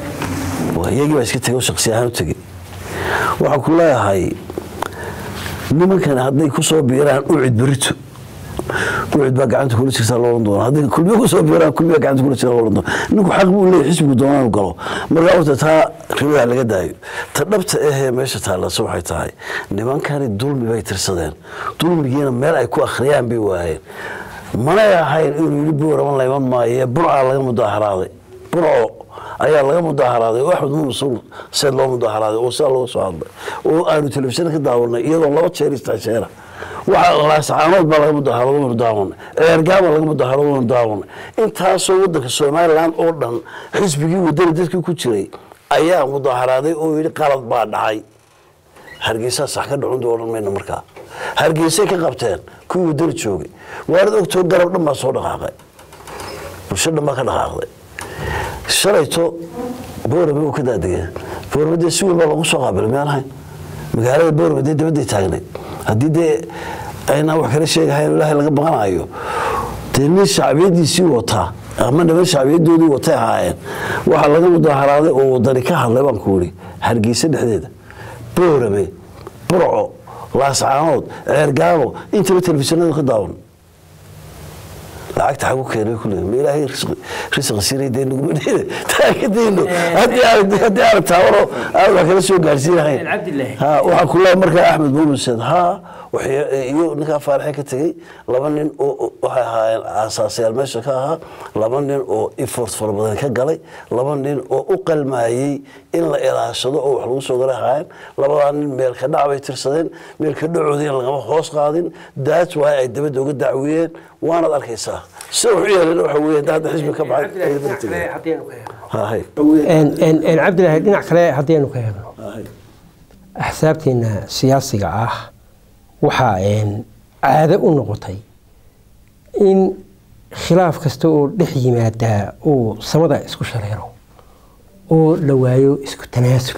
waa iyagii baa iska tegay oo shaksi ahaan u tegey waxaan ku leeyahay nimankani hadday ku soo biiraan ucid berito ucid baa gacanta kula jirtaa loo oran doona hadday kulmiye ku soo biiraan kulmiye gacanta kula jirtaa loo oran doona ninku xaq buu leeyahay xisbigu doonaa inuu galo marka horta taa riwaha laga daayo ta dhabta ahee meesha taallase waxay tahay nimankani dulmi bay tirsadeen dulmigiina meel ay ku akhriyaan bay waayeen manay ahayn inuu yidhi buuraman layman maaye burcaa laga mudaaharaaday burco ayaa laga mudaaharaaday oo axmed mumin suul seed loo mudaaharaaday oo sidaa looga soo hadlay oo aanu telefishin ka daawanay iyadoo laba jeer istaasheera waxa laascaanood baa laga mudaaharado waynu daawanay eergaaba laga mudaaharado waynu daawanay intaasoo wadanka somaliland oo dhan xisbigii wadani dadkii ku jiray ayaa mudaaharaaday oo yidhi qalad baa dhacay hargeysaa sax ka dhacun doonan mayna markaa hargeysay ka qabteen kuwii wadani joogay waarad ogtoo garab dhan baa soo dhaqaaqay bulsho dhan baa ka dhaqaaqday shalayto boorame uu ka daadegay boorame dee si weyn baa lagu soo qaabilay miyaan ahayn magaalada boorame dee dabadday taagnayd haddii dee aynaan wax kala sheegahayn ilaahay laga baqanayo dee nin shacbiyadiisii wataa ama niman shacbiyadoodii watay ahaayeen waxaa laga mudaaharaaday oo wadani ka hadlay baan ku yidhi hargeysa dhexdeeda boorame burco laascaanood ceergaabo intaba telefishinada ka daawan lacagta xagu keenay kulli ma ilaahay risqi siinay dee nuguma dheede taakadayno haddii aan haddii aan taawaro aan wax kala soo gaarsiinahayn Cabdillahi. ha waxaa ku leeyahay markaa axmed muumin said ha waxay- iyo ninkaa faaraxe ka tegey laba nin oo oo- waxay ahaayeen aasaasayaal meesha ka ahaa laba nin oo effort fara badan ka galay laba nin oo u qalmaayey in la ilaashado oo wax lagu soo galay ahaayeen labadaa nin meelka dhac bay tirsadeen meelka dhacoodiina lagama hoos qaadin daat waay ay dabadda uga dacwiyeen waanaad arkaysaa sida wax u yeeleen waxa weeye hadda xisbi ka baxay ay dabada tegeen. Ha, hay. cabdilaahi dhinac kale haddaynu ka eegno axsaabteena siyaasiga ah waxaa een, caado u noqotay in khilaaf kasta oo dhex yimaadaa uu samada isku shareero oo la waayo isku tanaasul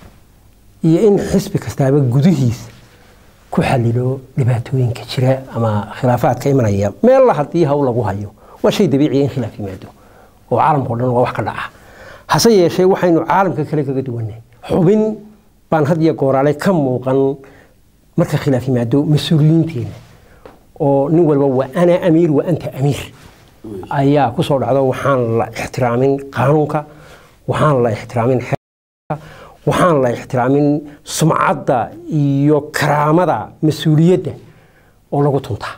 iyo in xisbi kastaaba gudihiisa ku xalilo dhibaatooyinka jira ama khilaafaadka imanaya meella haddii hawl lagu hayo waa shay dabiiciya in khilaaf yimaado oo caalamka o dhan waa wax ka dhaca hase yeeshee waxaynu caalamka kale kaga duwanay xubin baan had iyo gooraale ka muuqan marka khilaaf yimaado mas-uuliyiinteena oo nin walba waa ana amiir wa anta amiir ayaa ku soo dhacdo waxaan la ixtiraamin qaanuunka waxaan la ixtiraamin xeerka waxaan la ixtiraamin sumcadda iyo karaamada mas-uuliyadda oo lagu tuntaa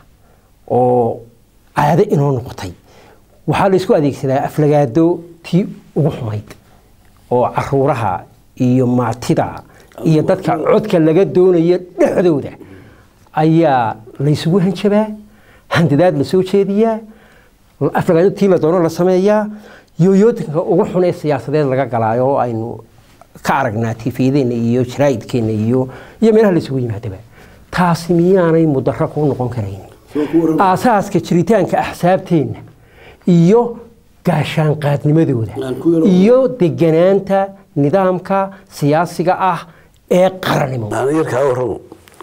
oo caado inoo noqotay waxaa la isku adeegsadaa aflagaado tii ugu xumayd oo caruuraha iyo maatida iyo dadka codka laga doonayo dhexdooda ayaa laysugu hanjabaa handadaad la soo jeediyaa aflagaado tii la doono la sameeyaa yooyootinka ugu xun ee siyaasadeed laga galaayo oo aynu ka aragnaa tifiyadeenna iyo jaraa'idkeenna iyo iyo meelaha laysugu yimaadaba taasi miyaanay mudaro ku noqon karayn aasaaska jiritaanka axsaabteenna iyo gaashaanqaadnimadooda iyo deganaanta nidaamka siyaasiga ah ee qarannimo aan yarkaa warramo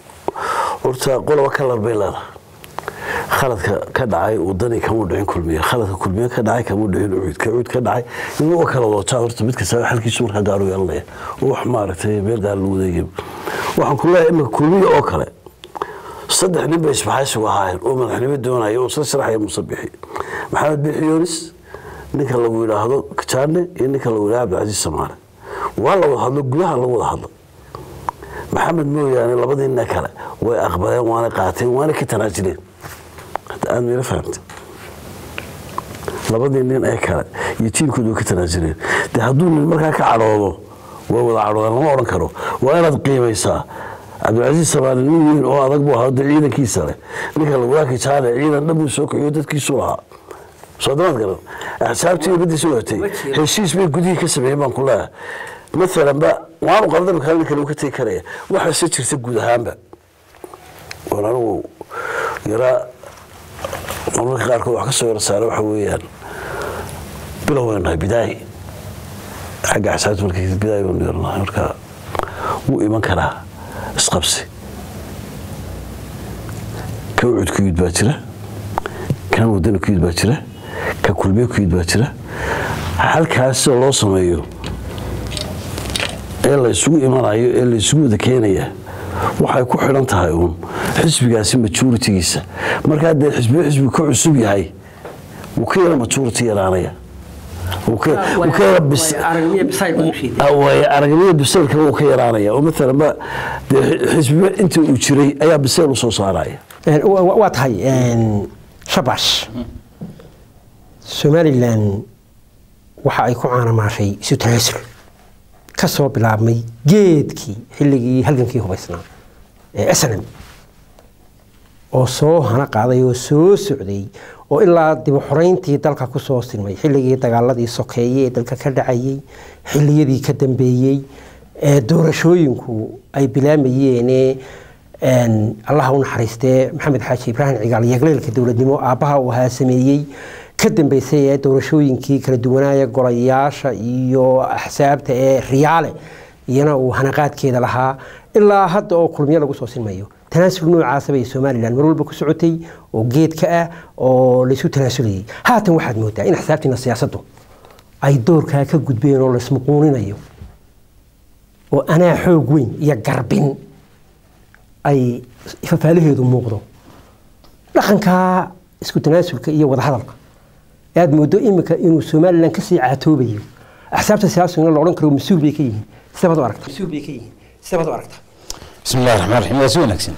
horta qoloba kalar bay leedahay khaladka ka dhacay wadani kamuu dhicin kulmiye khaladka kulmiye ka dhacay kamuu dhicin ucuud ka ucuud ka dhacay inuu u kala wadataa horta mid kasta xalkiisu markaa gaaru yeelanaya oo wax maaragtay meel gaar lagu wadeegay waxaan ku leeyahay imika kulmiye oo kale saddex nin bay isbaxaysigu ahaayeen oo madaxnimo doonaya oo isla sharaxaya musabixi maxamed bixi yoonis ninka lagu yidhaahdo kajaane iyo ninka lagu yidhahdo cabdicasiis samaale waa la wada hadlo gudaha lagu wada hadlo maxamed mooyaane labadii nin kale way aqbaleen waana qaateen waana ka tanaajileen hadda aad mayla fahamta labadii nin ee kale iyo tiimkooda way ka tanaajileen de hadduu nin markaa ka cadhoodo way wada cadhoodaan lama odhan karo waa inaad qiimaysaa cabdilcasiis samaale nin weyn oo adag buu ahaa de ciidankiisa leh ninka lagulaaki jaale ciidan dhan buu soo kaxiyo dadkiisu lahaa soo damaad garan axsaabtii badiisa watay heshiis bay gudihii ka sameeyeen baan ku leeyahay maalan ba waanu qaldan kale ninka lagu ka tegi karaya waxaase jirta guud ahaanba waan anigu yaraa marmarka qaarkood wax ka soo yara saara waxa weeyaan bilow baynu nahay bidaayi xagga axsaabta markii bidaayi baynu yaranahay marka wuu iman karaa isqabsi ka ucud ku yid baa jira kan wadani ku yid baa jira ka kulmiye ku yid baa jira halkaas sida loo sameeyo ee la isugu imanayo ee la isugu wada keenaya waxay ku xidhan tahay uun xisbigaasi majoritigiisa marka haddee xisbiyo xisbi ka cusub yahay wuu ka yara majority yaraanaya wuu ka wuu ka yara bis- way aragnimada biseylka wuu ka yaraanaya oo maalan ba dee xisbiba inta uu jiray ayaa biseyl u soo saaraya Een, wa- wa- waa tahay een, shabash somalilan waxa ay ku caanamaashay isu tanaasul ka soo bilaabmay geedkii xilligii halgankii hubaysnaa ee snm oo soo hana qaaday oo soo socday oo ilaa dib u xoreyntii dalka ku soo silmay xilligii dagaaladii sokeeye ee dalka ka dhacayey xilliyadii ka dambeeyey ee doorashooyinku ay bilaamayeen een, allaha u naxariistee maxamed xaaji ibraahim cigaal yagleelka dowladnimo aabbaha uu ahaa sameeyey ka dambeysay ee doorashooyinkii kala duwanaaya golayaasha iyo axsaabta ee riyaale iyana uu hanaqaadkeeda lahaa ilaa hadda oo kulmiyo lagu soo silmayo tanaasul noocaasa bay somalilan mar walba ku socotay oo geedka ah oo laysu tanaasulayay haatan waxaad moodaa in axsaabtiina siyaasaddu ay doorkaa ka gudbeen oo laysmuquuninayo oo anaa xoog weyn iyo garbin ay fafaalaheedu muuqdo dhaqankaa isku tanaasulka iyo wadahadalka ee aad moodo imika inuu somalilan kasii caatoobayo axsaabta siyaasigana la odhan karo mas-uul bay ka yihiin sidabaad u aragta mas-uul bay ka yihiin sidabaad u aragta بسم الله الرحمن الرحيم waa si wanaagsan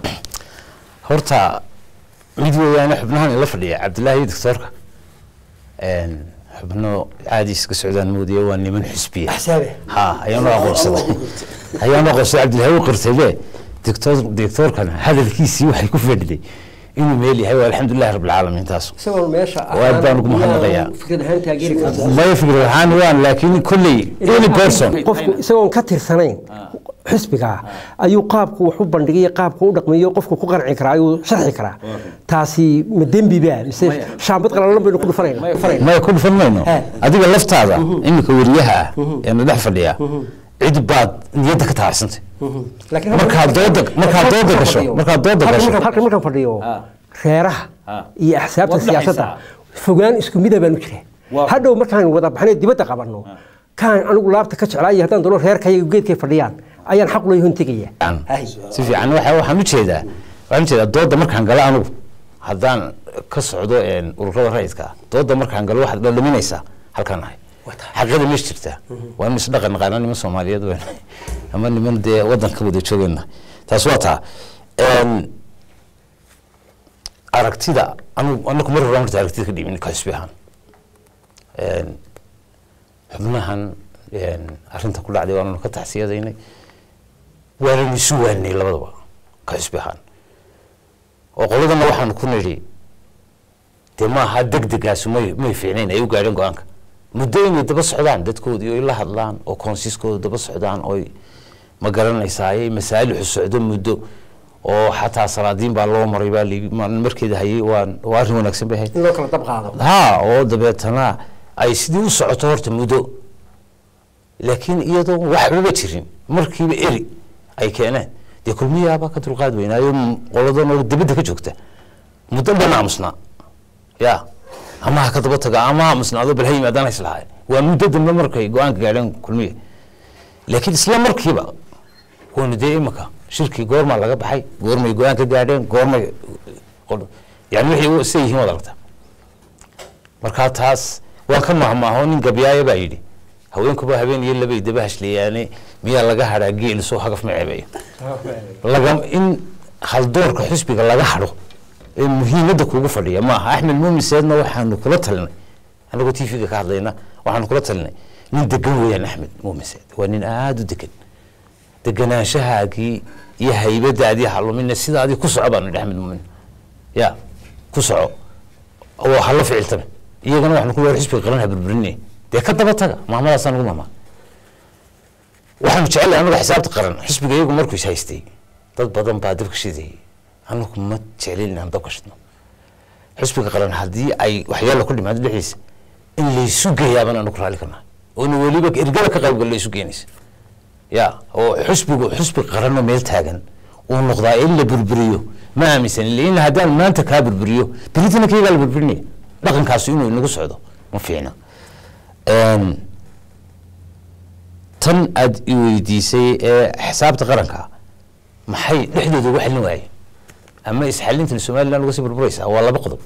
horta mid weeyaane xubnahan ila fadhiya cabdillaahi iyo doctoorka een, xubno caadi iska socdaan moodiya waa niman xisbiya Axsaabe. ha ayaan u aqoonsaday ayaan u aqoonsaday cabdillahi u qirtaybe doctor doctoorkana hadalkiisii waxay ku fadhiday inuu meel yahay waa alxamdulillahi rabbil caalamiin taas isagoo meesha Aad baan ugu mahadnaqayaa. fikrad ahaan taageeri karta maya fikir ahaan waan laakiin kolley any person qofku isagoon ka tirsanayn xisbiga ayuu qaabku wax u bandhigay qaabku u dhaqmayo qofku ku qanci karaa ayuu sharxi karaa taasi ma dembi baa mise shaambad qalalan baynu ku dhufanayna maya ku dhufan mayno He. adiga laftaada iminka wariyaha ah ee na dhex fadhiya cid baad niyadda ka taacsantay Laakiin Markaad dooda- markaad dooda gasho, markaad dooda halkan gasho. markaan- halkan markaan fadhiyo reeraha iyo axsaabta Waad siyaasadda fogaan isku mida baanu jira hadhow markaan wada baxnay dibadda qabanno kaan anigu laabta ka jeclaaya haddaan doono reerkayaga geedkay fadhiyaan ayaan xaq leeyahay tegaya si fiican waxa- waxaan u jeedaa waxaan u jeedaa dooda markaan galo anigu haddaan ka socdo een, ururada rayidka ah dooda markaan galo waxaad dhaldhaminaysaa halkaan ahay xaqada meesha jirtaa waa inu isdhaqan naqaana niman soomaaliyeed weyn ama niman dee wadanka wada joogayna taas waa taa Een, aragtida anu anaku mar horaan horta aragtida ka dhiibin ka xisbi ahaan Een, xubnahan een, arrinta ku dhacday waananu ka taxsiyadaynay waananu isu waanay labadaba ka xisbi ahaan oo qoladana waxaanu ku nidhi dee maaha degdegaasu may may fiicnayn ay u gaadheen go-aanka muddo inay daba socdaan dadkoodii oy la hadlaan oo koonsiskooda daba socdaan oy ma garanaysaay masaalixu socdo muddo oo xataa salaadiin baa loo maray baa lii- ma- markeeda hayay waa waa arrin wanaagsan bay ahayd in loo kala dab qaado ha oo dabeetana ay sidii u socoto horta muddo laakiin iyadoo waxbaba jirin markiiba eri ay keeneen dee kulmiyaabaa ka dulqaad weynaayo m- qoladan oo dibadda ka joogta muddo dhan aamusnaa ya ama ha ka daba taga ama ha aamusnaado bal ha yimaadaan ha islahaay waa muddo dambe markay go-aanka gaadheen kulmiya laakiin isla markiiba waynu dee imika shirkii goormaa laga baxay goormay go-aan ka gaadheen goormay yani wixii siday yihiin waad aragtaa markaa taas waan ka mahmaaho nin gabyaaya baa yidhi haweenkuba habeen iyo labay daba hashleeyaane miyaa laga hadhaa geel soo hagaf ma ceebeeyo laga in haldoorka xisbiga laga hadho ee muhiimadda kuugu fadhiya maaha axmed muumin seedna waxaanu kula talinay anagoo t v-ga ka hadlayna waxaanu kula talinay nin degan weeyaan axmed muumin seed waa nin aada u degan deganaanshahaagii iyo haybadaadii halumina sidaadii ku soco baanu idhi axmed muumin ya ku soco oo hala ficiltame iyagana waxaanu ku leeyahay xisbiga qaran ha burburinay dee ka daba taga maamadaasaan ugu maamaa waxaanu jecelahay anagu xisaabta qaran xisbiga iyagu markuu is haystay dad badan baa dabka shidayay anagu ma jeclin inaan dabka shidno xisbiga qaran haddii ay waxyaala ku dhimaado dhexdiisa in laysu geeyaabaan anagu raalli karnaa oona weliba ergada ka qaybgal laysu geenaysa ya oo xisbigu xisbi qaranoo meel taagan uu noqdaa in la burburiyo ma aaminsan in haddaan maanta kaa burburiyo beritana kaygaa la burburinaya dhaqankaasu inuu inagu socdo ma fiicna Een, tan aad i weydiisay ee xisaabta qaranka maxay dhexdooda uga xallin waayeen ama isxalintan somaliland uga sii burburaysaa waa laba qodob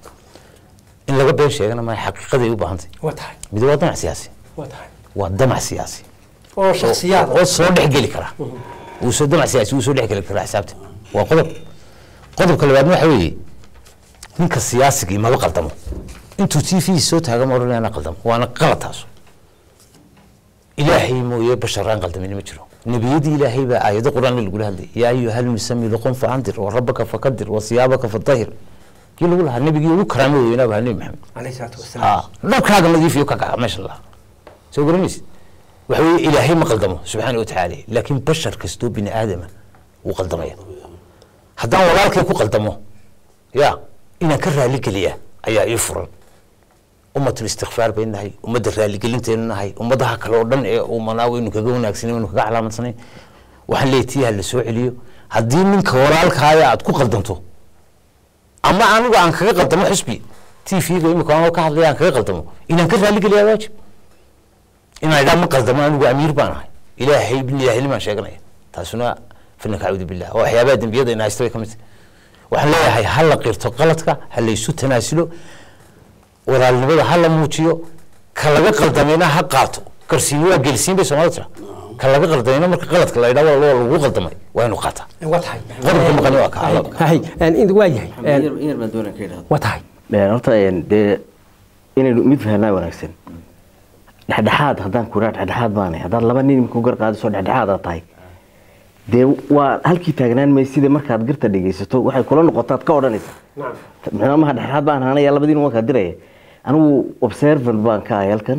in laga been sheegana ma xaqiiqaday u baahantay waa tahay mid waa damac siyaasi waa tahay waa damac siyaasi oo shakhsiyaad oo soo dhexgeli kara wuu soo damac siyaasi wuu soo dhexgeli karaa xisaabta waa qodob qodobka labaadna waxa weeye ninka siyaasigii maba qaldamo intuu t v soo taaga ma odhanayana qaldamo waana qalad taasu ilaahay mooye bashar aan qaldamin ma jiro nebiyadii ilaahay baa aayado qur-aan lagula hadlay yaa ayuha lmusami luqun faandir wa rabbaka fakadir wa siyaabaka fadahir kii lagu lahaa nebigii ugu karaamo weynaa baa nebi maxamed calayhi salaatu wasalaam ha dharkaaga nadiifiyo ka kaca meesha lahaa soo garanaysid waxa weeye ilaahay ma qaldamo subxaana wa tacaala laakiin bashar kastoo bini aadama wuu qaldamaya haddaan walaalkay ku qaldamo ya inaan ka raali geliya ayaa ii furan ummatul istikfaar baynu nahay ummadda raaligelintaynu nahay ummadaha kale oo dhan ee umanaa waynu kaga wanaagsanay waynu kaga calaamadsanay waxaan leeyahay tii ha la soo celiyo haddii ninka walaalkaaya aad ku qaldanto ama anigu aan kaga qaldamo xusbi t v-ga imika anoo ka hadlaya aan kaga qaldamo inaan ka raali geliyaa waajib inaan idhaa ma qaldamo anigu amiir baan ahay ilaahay ilaahnimaan sheeganaya taasuna fina kacuudu billah oo waxyaabaha dembiyada ina haysta bay ka mid tahay waxaan leeyahay ha la qirto qaladka ha laysu tanaasulo walaalnimada ha la muujiyo ka laga qaldamayna ha qaato garsiin waa gelsiin bay soomaalida tira ka laga qaldamayna marka qaladka la idhaa waa lagu qaldamay waa inuu qaataa waa tahay qodobka maqani waa kaa hay in waa yahay in yar baan doonaa ka idhahdo waa tahay horta dee inaynu mid fahanaa wanaagsan dhexdhexaad haddaan kuraa dhexdhexaad baanay haddaad laba nin imika gar qaadisoo dhexdhexaad aad tahay dee waa halkii taagnaan may sida markaad garta dhegaysato waxay kula noqotaad ka odhanaysa micnaa maha dhexdhexaad baan ahaanaya labadiin waan kaa diraya anigu observant baan ka ahay halkan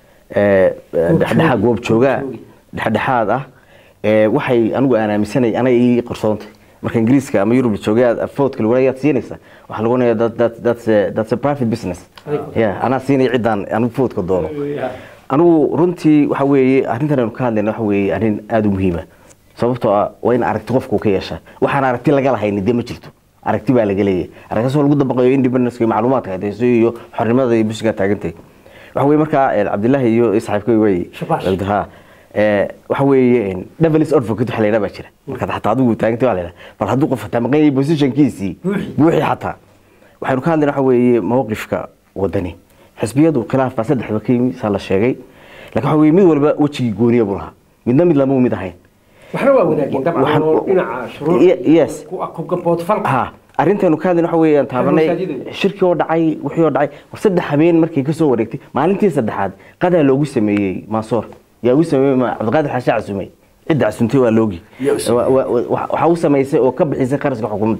dhexdhexaad goob joogaa dhexdhexaad ah waxay anigu aan aaminsanay anay ii qarsoontay marka ingiriiska ama yurub joogaa foodka lagu ayaad siinaysa waxaa lagu onaya that's a private business ya anaa siinaya ciddaan anigu foodka doono anigu runtii waxa weeye arrintan aynu ka hadlayna waxa weeye arrin aada u muhiima sababtoo ah waa in aragti qofku ka yeeshaa waxaan aragti laga lahayni dee ma jirto aragti baa laga leeyahay aragtaasoo lagu dabaqayo independence iyo macluumaadka hadayso iyo xornimada iyo bushigaa taagantay waxa weye markaa cabdillahi iyo saaxiibkay way ha waxa weeye devilis advocate waxa la yidhaha baa jira markaad xataa adigu taagantay waa la yidhaha bal hadduu qof xataa maqan yahay positionkiisii buuxi xataa waxaynu ka hadlayna waxa weeye mawqifka wadani xisbiyadu khilaaf baa saddexba ka yimi saa la sheegay laakiin waxa weye mid walba wejigii gooniya buu lahaa midna mid lama mid ahayn waxna waa wanaagin dabcan oo dhinaca shuruuc yes ku gaboodfalka ha arrinteenu ka hadlayna waxa weeye aan taabanay shirki oo dhacay wixii oo dhacay war saddex habeen markay ka soo wareegtay maalintii saddexaad qadaa loogu sameeyey maasoor yaa ugu sameeyey cabdiqaadir xashe casumey cidda casuntay waa loogi waxaa u samaysay oo ka bixisay qarashka xukuumadda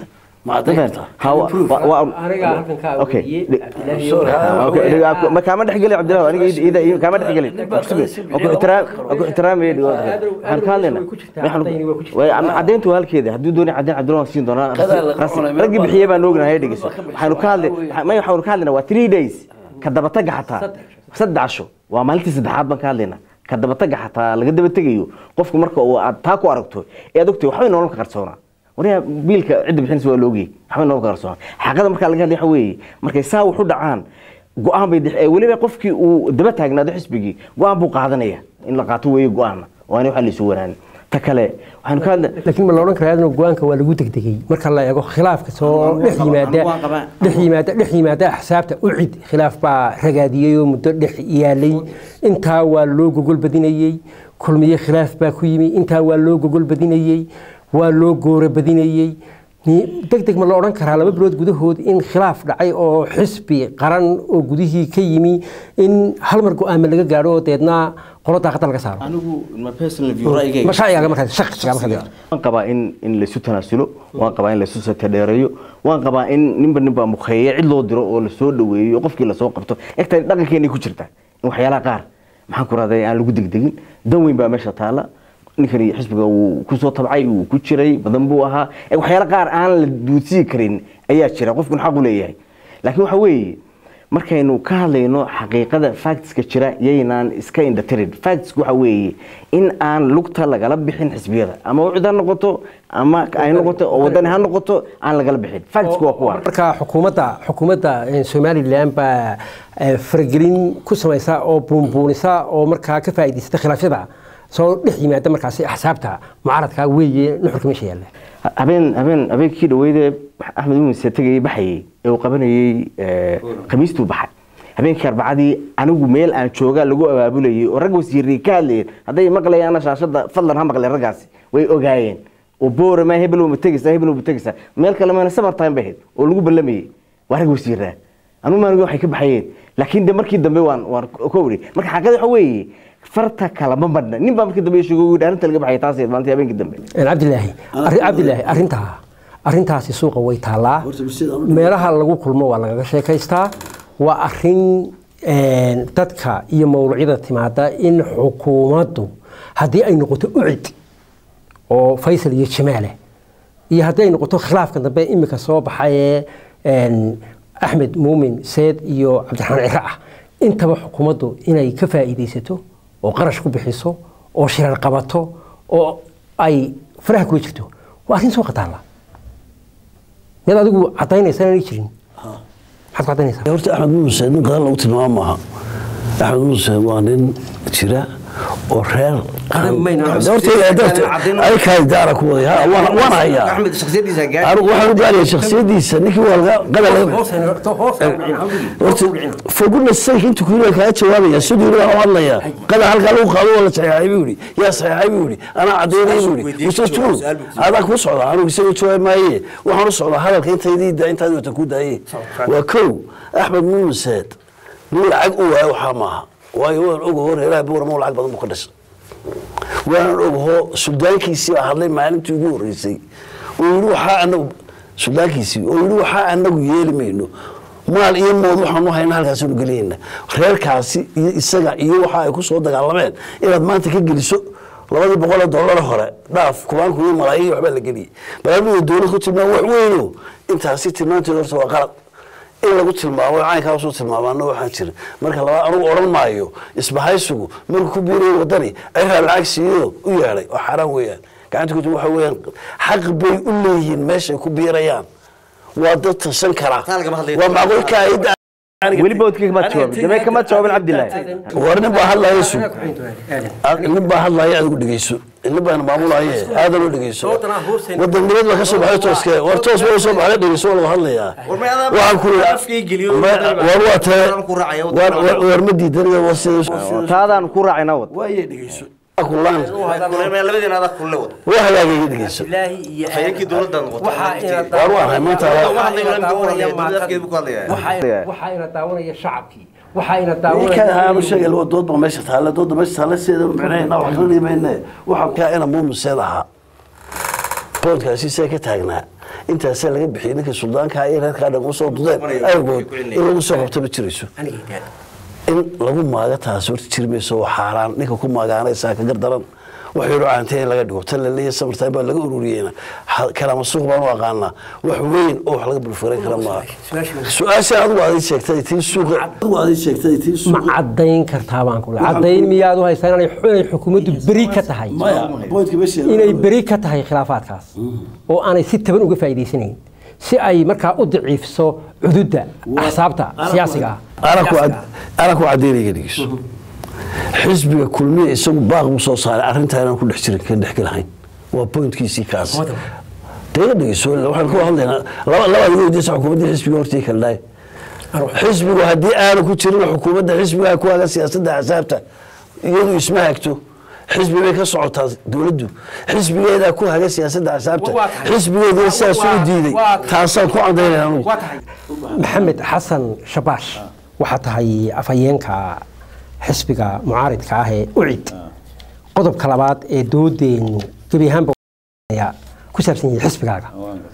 kaama dhexgeli cabdilah aniga kaama dhexgeli ku ixtiraamay waxaan ka hadlayna cadayntu waa halkeeda hadduu doonay cadayn cabdilah waan siin doonaa raggii bixiyey baan ognahay dhegeyso waxaanu ka hadlay may waxaanu ka hadlaynaa waa three days ka dabataga xataa saddex casho waa maalintii saddexaad baan ka hadlaynaa ka dabataga xataa laga dabategayo qofku marka aad taa ku aragto ee aad ogtahay waxbay nolol ka qarsoonaa waryaa biilka cidda bixinaysa waa loogiyey waxbay nolol ka qarsoonaa xaqada markaa laga hadlay waxa weeye markay saa wax u dhacaan go-aan bay weliba qofkii uu daba taagnaado xisbigii go-aan buu qaadanaya in la qaato weeye go-aanna waana waxa laysu wanaanin ta kale waxaanu ka hadla laakiin ma la odhan karaa adna go-aanka waa lagu degdegay marka la eego khilaafka soo dhex yimaada dhex yimaada dhex yimaada axsaabta ucid khilaaf baa ragaadiyey oo muddo dhex yaalay intaa waa loo gogol badinayey kulmiye khilaaf baa ku yimi intaa waa loo gogol badinayey waa loo goora badinayey deg deg ma la odhan karaa laba bilood gudahood in khilaaf dhacay oo xisbi qaran oo gudihii ka yimi in hal mar go-aama laga gaadho oo deedna qolo daaqada laga saaro waan qabaa in in laysu tanaasulo waan qabaa in laysu satadheereeyo waan qabaa in ninba ninbaa mukheeye cid loo diro oo lasoo dhaweeyo qofkii lasoo qabto egta dhaqankeenay ku jirtaa in waxyaalaha qaar maxaan ku rahday aan lagu degdegin dan weyn baa meesha taala ninkani xisbiga uu kusoo tabcay uu ku jiray badan buu ahaa waxyaala qaar aan la duudsii karin ayaa jira qofkun xaq u leeyahay laakiin waxa weeye markaynu ka hadlayno xaqiiqada factska jira yaynaan iska indhatirin factska waxa weeye in aan lugta lagala bixin xisbiyada ama ucid ha noqoto ama ay noqoto oo wadani ha noqoto aan lagala bixin factska waa kuwa marka xukuumadda xukuumadda somalilan baa faragelin ku samaysa oo buunbuunisa oo markaa ka faa'iidaysata khilaafyada soo dhex yimaada markaasi axsaabta mucaaradka weeye nuxurka meesha yaalla habeen habeen habeenkii dhaweydee axmed mumise tegayay baxayey ee uu qabanayey eh, khamiistuu baxay habeenkii arbacadii anigu meel aan jooga lagu abaabulayay oo rag wasiiray ka hadlayeen hadday maqlayaana shaashada fadlan ha maqleen raggaasi way ogaayeen oo boorama heblow ma tegaysaa heblow ma tegaysaa meel kale mayna summer time bay ahayd oo lagu ballamayey waa rag wasiiraa anigu maaniga waxay ka baxayeen laakiin de markii dambe waan waan ka wari marka xaqiiqada waxa weeye farta kalama madhna nin baa markii dambe sheegay uu yidhi arrinta laga baxay taas maalintii habeenkii dambe cabdilaahi arri- cabdilaahi arrintaa arrintaasi suuqa way taallaa Horta bulshada aan u dhigay. meelaha lagu kulmo waa lagaga sheekaystaa waa arrin een, dadka iyo mawluucyada timaada in xukuumaddu haddii ay noqoto ucid oo faysal iyo jamaale iyo haddii ay noqoto khilaafka dambe imika soo baxayee een, axmed muumin seed iyo cabdiraxmaan ciro ah intaba xukuumaddu inay ka faa'iidaysato oo qarash ku bixiso oo shirar qabato oo ay faraha kula jirto waa arrin suuqa taalla miyaad adigu caddaynaysa inaanay jirin maxaad ku caddaynaysaa horta axmed muuse nin qadar lagu tilmaamo maaha axmed muuse waa nin jira oo reer daara ku waday ha, waan waan hayaa anigu waxaan u gaaraya shakhsiyadiisa ninkii waa laga qadar laga horta for goodness sake intuu kuyiri kaga jawaabaya siduu yiri waan u hadlayaa qadar halkaa lagu qaado waa la saxeexay buu yidhi yaa saxeexay buu yidhi anaa caddeynay buu yidhi which is true adaa kuu socda anigu isaga jawaabi maaye waxaan u socdaa hadalka intaydii da intaadi wata ku daaye waa kow axmed muuseed nin lacag u waayo waxaa maaha waayo waan ogaho reeraha buuramo lacag badan buu ka dhashay waanan ogaho suldaankiisii baa hadlay maalintii ugu horreysay oo yidhi waxaa anagu suldaankiisii oo yidhi waxaa anagu yeeli mayno maal iyo mood waxaanu hayna halkaasanu gelinayna reerkaasi iyo isaga iyo waxa ay ku soo dagaalameen inaad maanta ka geliso labadii boqol oo dollar hore dhaaf kubaan kuyo malaayiin waxbaa la geliyey balaamida dowlad ku tilmaam wax weyno intaasi tilmaanteeda horta waa qalad in lagu tilmaamo caynkaa usoo tilmaamaana waxaan jira marka laba anugu odhan maayo isbahaysigu markuu ku biirayo wadani ciraa lacag siiyo u yeedhay oo xaaraan weeyaan gacanta ku waxa weeyaan xaq bay u leeyihiin meeshay ku biirayaan waa dad tashan kara waa macquulka ayda weli boodkii kama jawaabin damee kama jawaabin cabdilaahi war nin baa hadlaya sug nin baa hadlaya adigu dhegeyso nin baan maamulaye aadan u dhegeyso wadan nabad baa ka soo baxay tooske war toos baa soo baxay dhegeyso waa laga hadlayaa waxaan ku war waa tee war war- war ma diidan war sida taadaan ku raacayna wad waaye dhegeyso kulaan waa hagaagay dhegeyso war waa hay maanta waxaa ina daawanaya shacabkii waxaa ina ninkan aanu daawanaya sheegay laba dood baa meesha taalla dooda meesha taalla seeda micnahayna wax kala dhimayne waxaan kaa ina muumiseed ahaa boodkaasi see ka taagnaa intaasaa laga bixiyey ninka suldaanka iyo reerkaa dhan usoo dudeen awgood in lagu soo qabto ma jirayso in lagu maaga taasi horta jiri mayso waa xaaraan ninka ku maagaanaysaa ka gardaran wax yaro caantee in laga dhigo tan la leeyahay samartaan baa laga ururiyeyna Ha- kalaama suuq baan u aqaanaa wax weyn oo wax laga bulfuran kara maaha su-aasha adigu aad ii sheegtay tii suuqa adigu aad ii sheegtay tii ma suuqa caddayn kartaa baan ku caddayn miyaad u haystaan inay inay xukuumaddu beri ka tahay maya boydka meesha inay beri ka tahay khilaafaadkaas oo aanay si taban uga faa'iidaysanayn si ay markaa u daciifiso cududda axsaabta siyaasiga ah anaa ku cadeynaya dhegeyso xisbiga kulmiya isagu baaq buu soo saaray arrintaa inaan ku dhex jirin ka dhex gelahayn waa pointkiisii kaas dee dhegeyso waxaan ku hadlaynaa laba labaad iga weydiisa xukuumadda xisbiga hortii kala dhahay xisbigu haddii aanu ku jirin xukuumadda xisbiga ku haga siyaasadda axsaabta iyadu isma hagto xisbi bay ka socotaa dowladdu xisbigeedaa ku haga siyaasadda axsaabta xisbigeedina sidaas u diiday taasaan ku cadaynaya anugu maxamed xasan shabaash waxaa tahay afhayeenka xisbiga mucaaridka ah ee ucid qodobka labaad ee doodeenu gebi ahaanba ayaa ku saabsan yahay xisbigaaga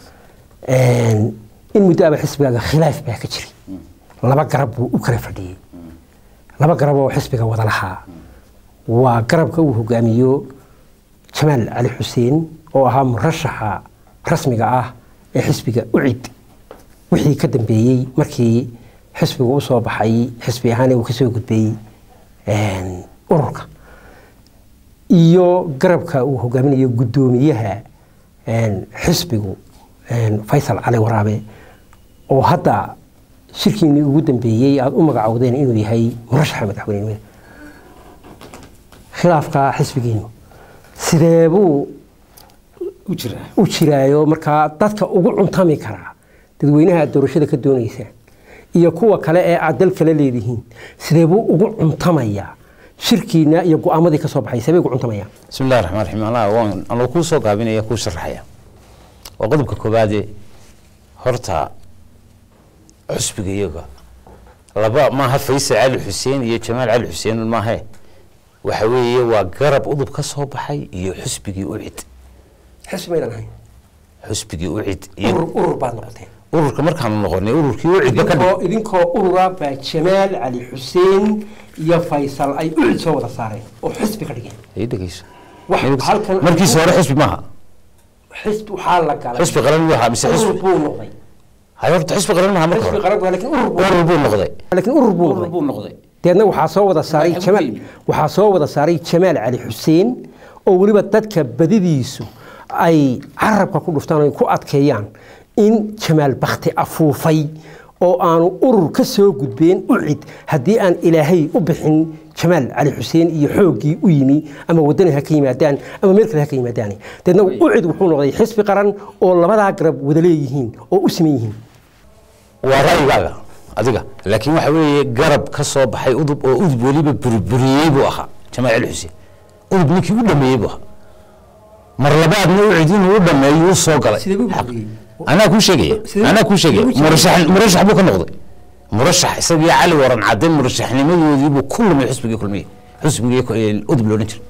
in muddo aba xisbigaaga khilaaf baa ka jiray laba garab buu u kala fadhiyey laba garab oo xisbiga wada lahaa waa garabka uu hogaamiyo jamaal cali xuseen oo ahaa murashaxa rasmiga ah ee xisbiga ucid wixii ka dambeeyey markii xisbigu usoo baxay xisbi ahaan uu kasoo gudbay ururka iyo garabka uu hogaaminayo guddoomiyaha xisbigu faysal cali waraabe oo hadda shirkiinii ugu dambeeyey aada u magacowdeen inuu yahay murashaxa madaxweynenimada khilaafka xisbigiinu sidee buu u jiraa u jiraayo markaa dadka ugu cuntami karaa dadweynaha aad doorashada ka doonaysaan iyo kuwa kale ee aad dal kala leedihiin sidee buu ugu cuntamayaa shirkiina iyo go-aamadii ka soo baxay sabay ugu cuntamayaan bismi illahi raxmaan raxiim allah waan anuu kuu soo gaabinaya kuu sharaxaya waa qodobka koowaade horta xusbiga iyaga laba maaha faysal cali xuseen iyo jamaal cali xuseen maahe waxa weeye waa garab udub ka soo baxay iyo xusbigii ucid xisbi maydan ahayn xusbigii ucid iyo urur urur baad noqoteen ururka markaanu noqonay ururkii ucidba ka dhig idinkoo idinkoo urura baa jamaal cali xuseen iyo faysal ay ucid soo wada saareen oo xisbi ka dhigeen ay dhegeyso wax halkan markiisa hore xusbi maaha xisbi waxaa la galay xusbi qaran buu ahaa mise urur xusbi buu noqday hay horta xusbi qaran maaha marka xisbi hore qaran buu laakiin urur buu urur buu noqday laakiin urur buu noqday buu noqday deedna waxaa soo wada saaray Waxay jamaal ku yimid. waxaa soo wada saaray jamaal cali xuseen oo weliba dadka badidiisu ay carabka ku dhuftaan oo ay ku adkeeyaan in jamaal bakti afuufay oo aanu urur ka soo gudbeen ucid haddii aan ilaahay u bixin jamaal cali xuseen iyo xooggii u yimi ama wadani ha ka yimaadaan ama meel kale ha ka yimaadaan deedna ucid wuxuu noqday xisbi qaran oo labadaa garab wada leeyihiin oo u siman yihiin waa ra'yigaaga adiga laakiin waxa weeye garab ka soo baxay udub oo udub weliba burburiyey buu ahaa jamaal cali xuseen udub ninkii u dhameeyey buu ahaa mar labaadna ucid inuu u dhameeyo u soo galay Sidee buu burburiyey? anaa kuu sheegaya Sidee- anaa kuu sheegaya sidee buu murashax murashax buu ka noqday murashax isagii cali waran cadde murashaxnimadoodii buu ku lumay xusbigii kulmiyey xusbigii ku- ee udub loodhan jiray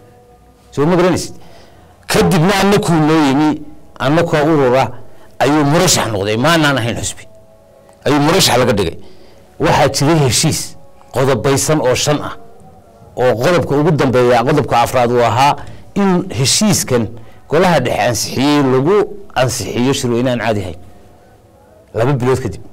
soo ma garanaysid kadibna annakuu noo yimi annakoo urura ayuu murashax noqday maanaan ahayn xusbi ayuu murashax laga dhigay waxaa jiray heshiis qodobaysan oo shan ah oo qodobka ugu dambeeya qodobka afraad uu ahaa in heshiiskan golaha dhexe ansixiyey lagu ansixiyo shirweyne aan caadi ahayn laba bilood kadib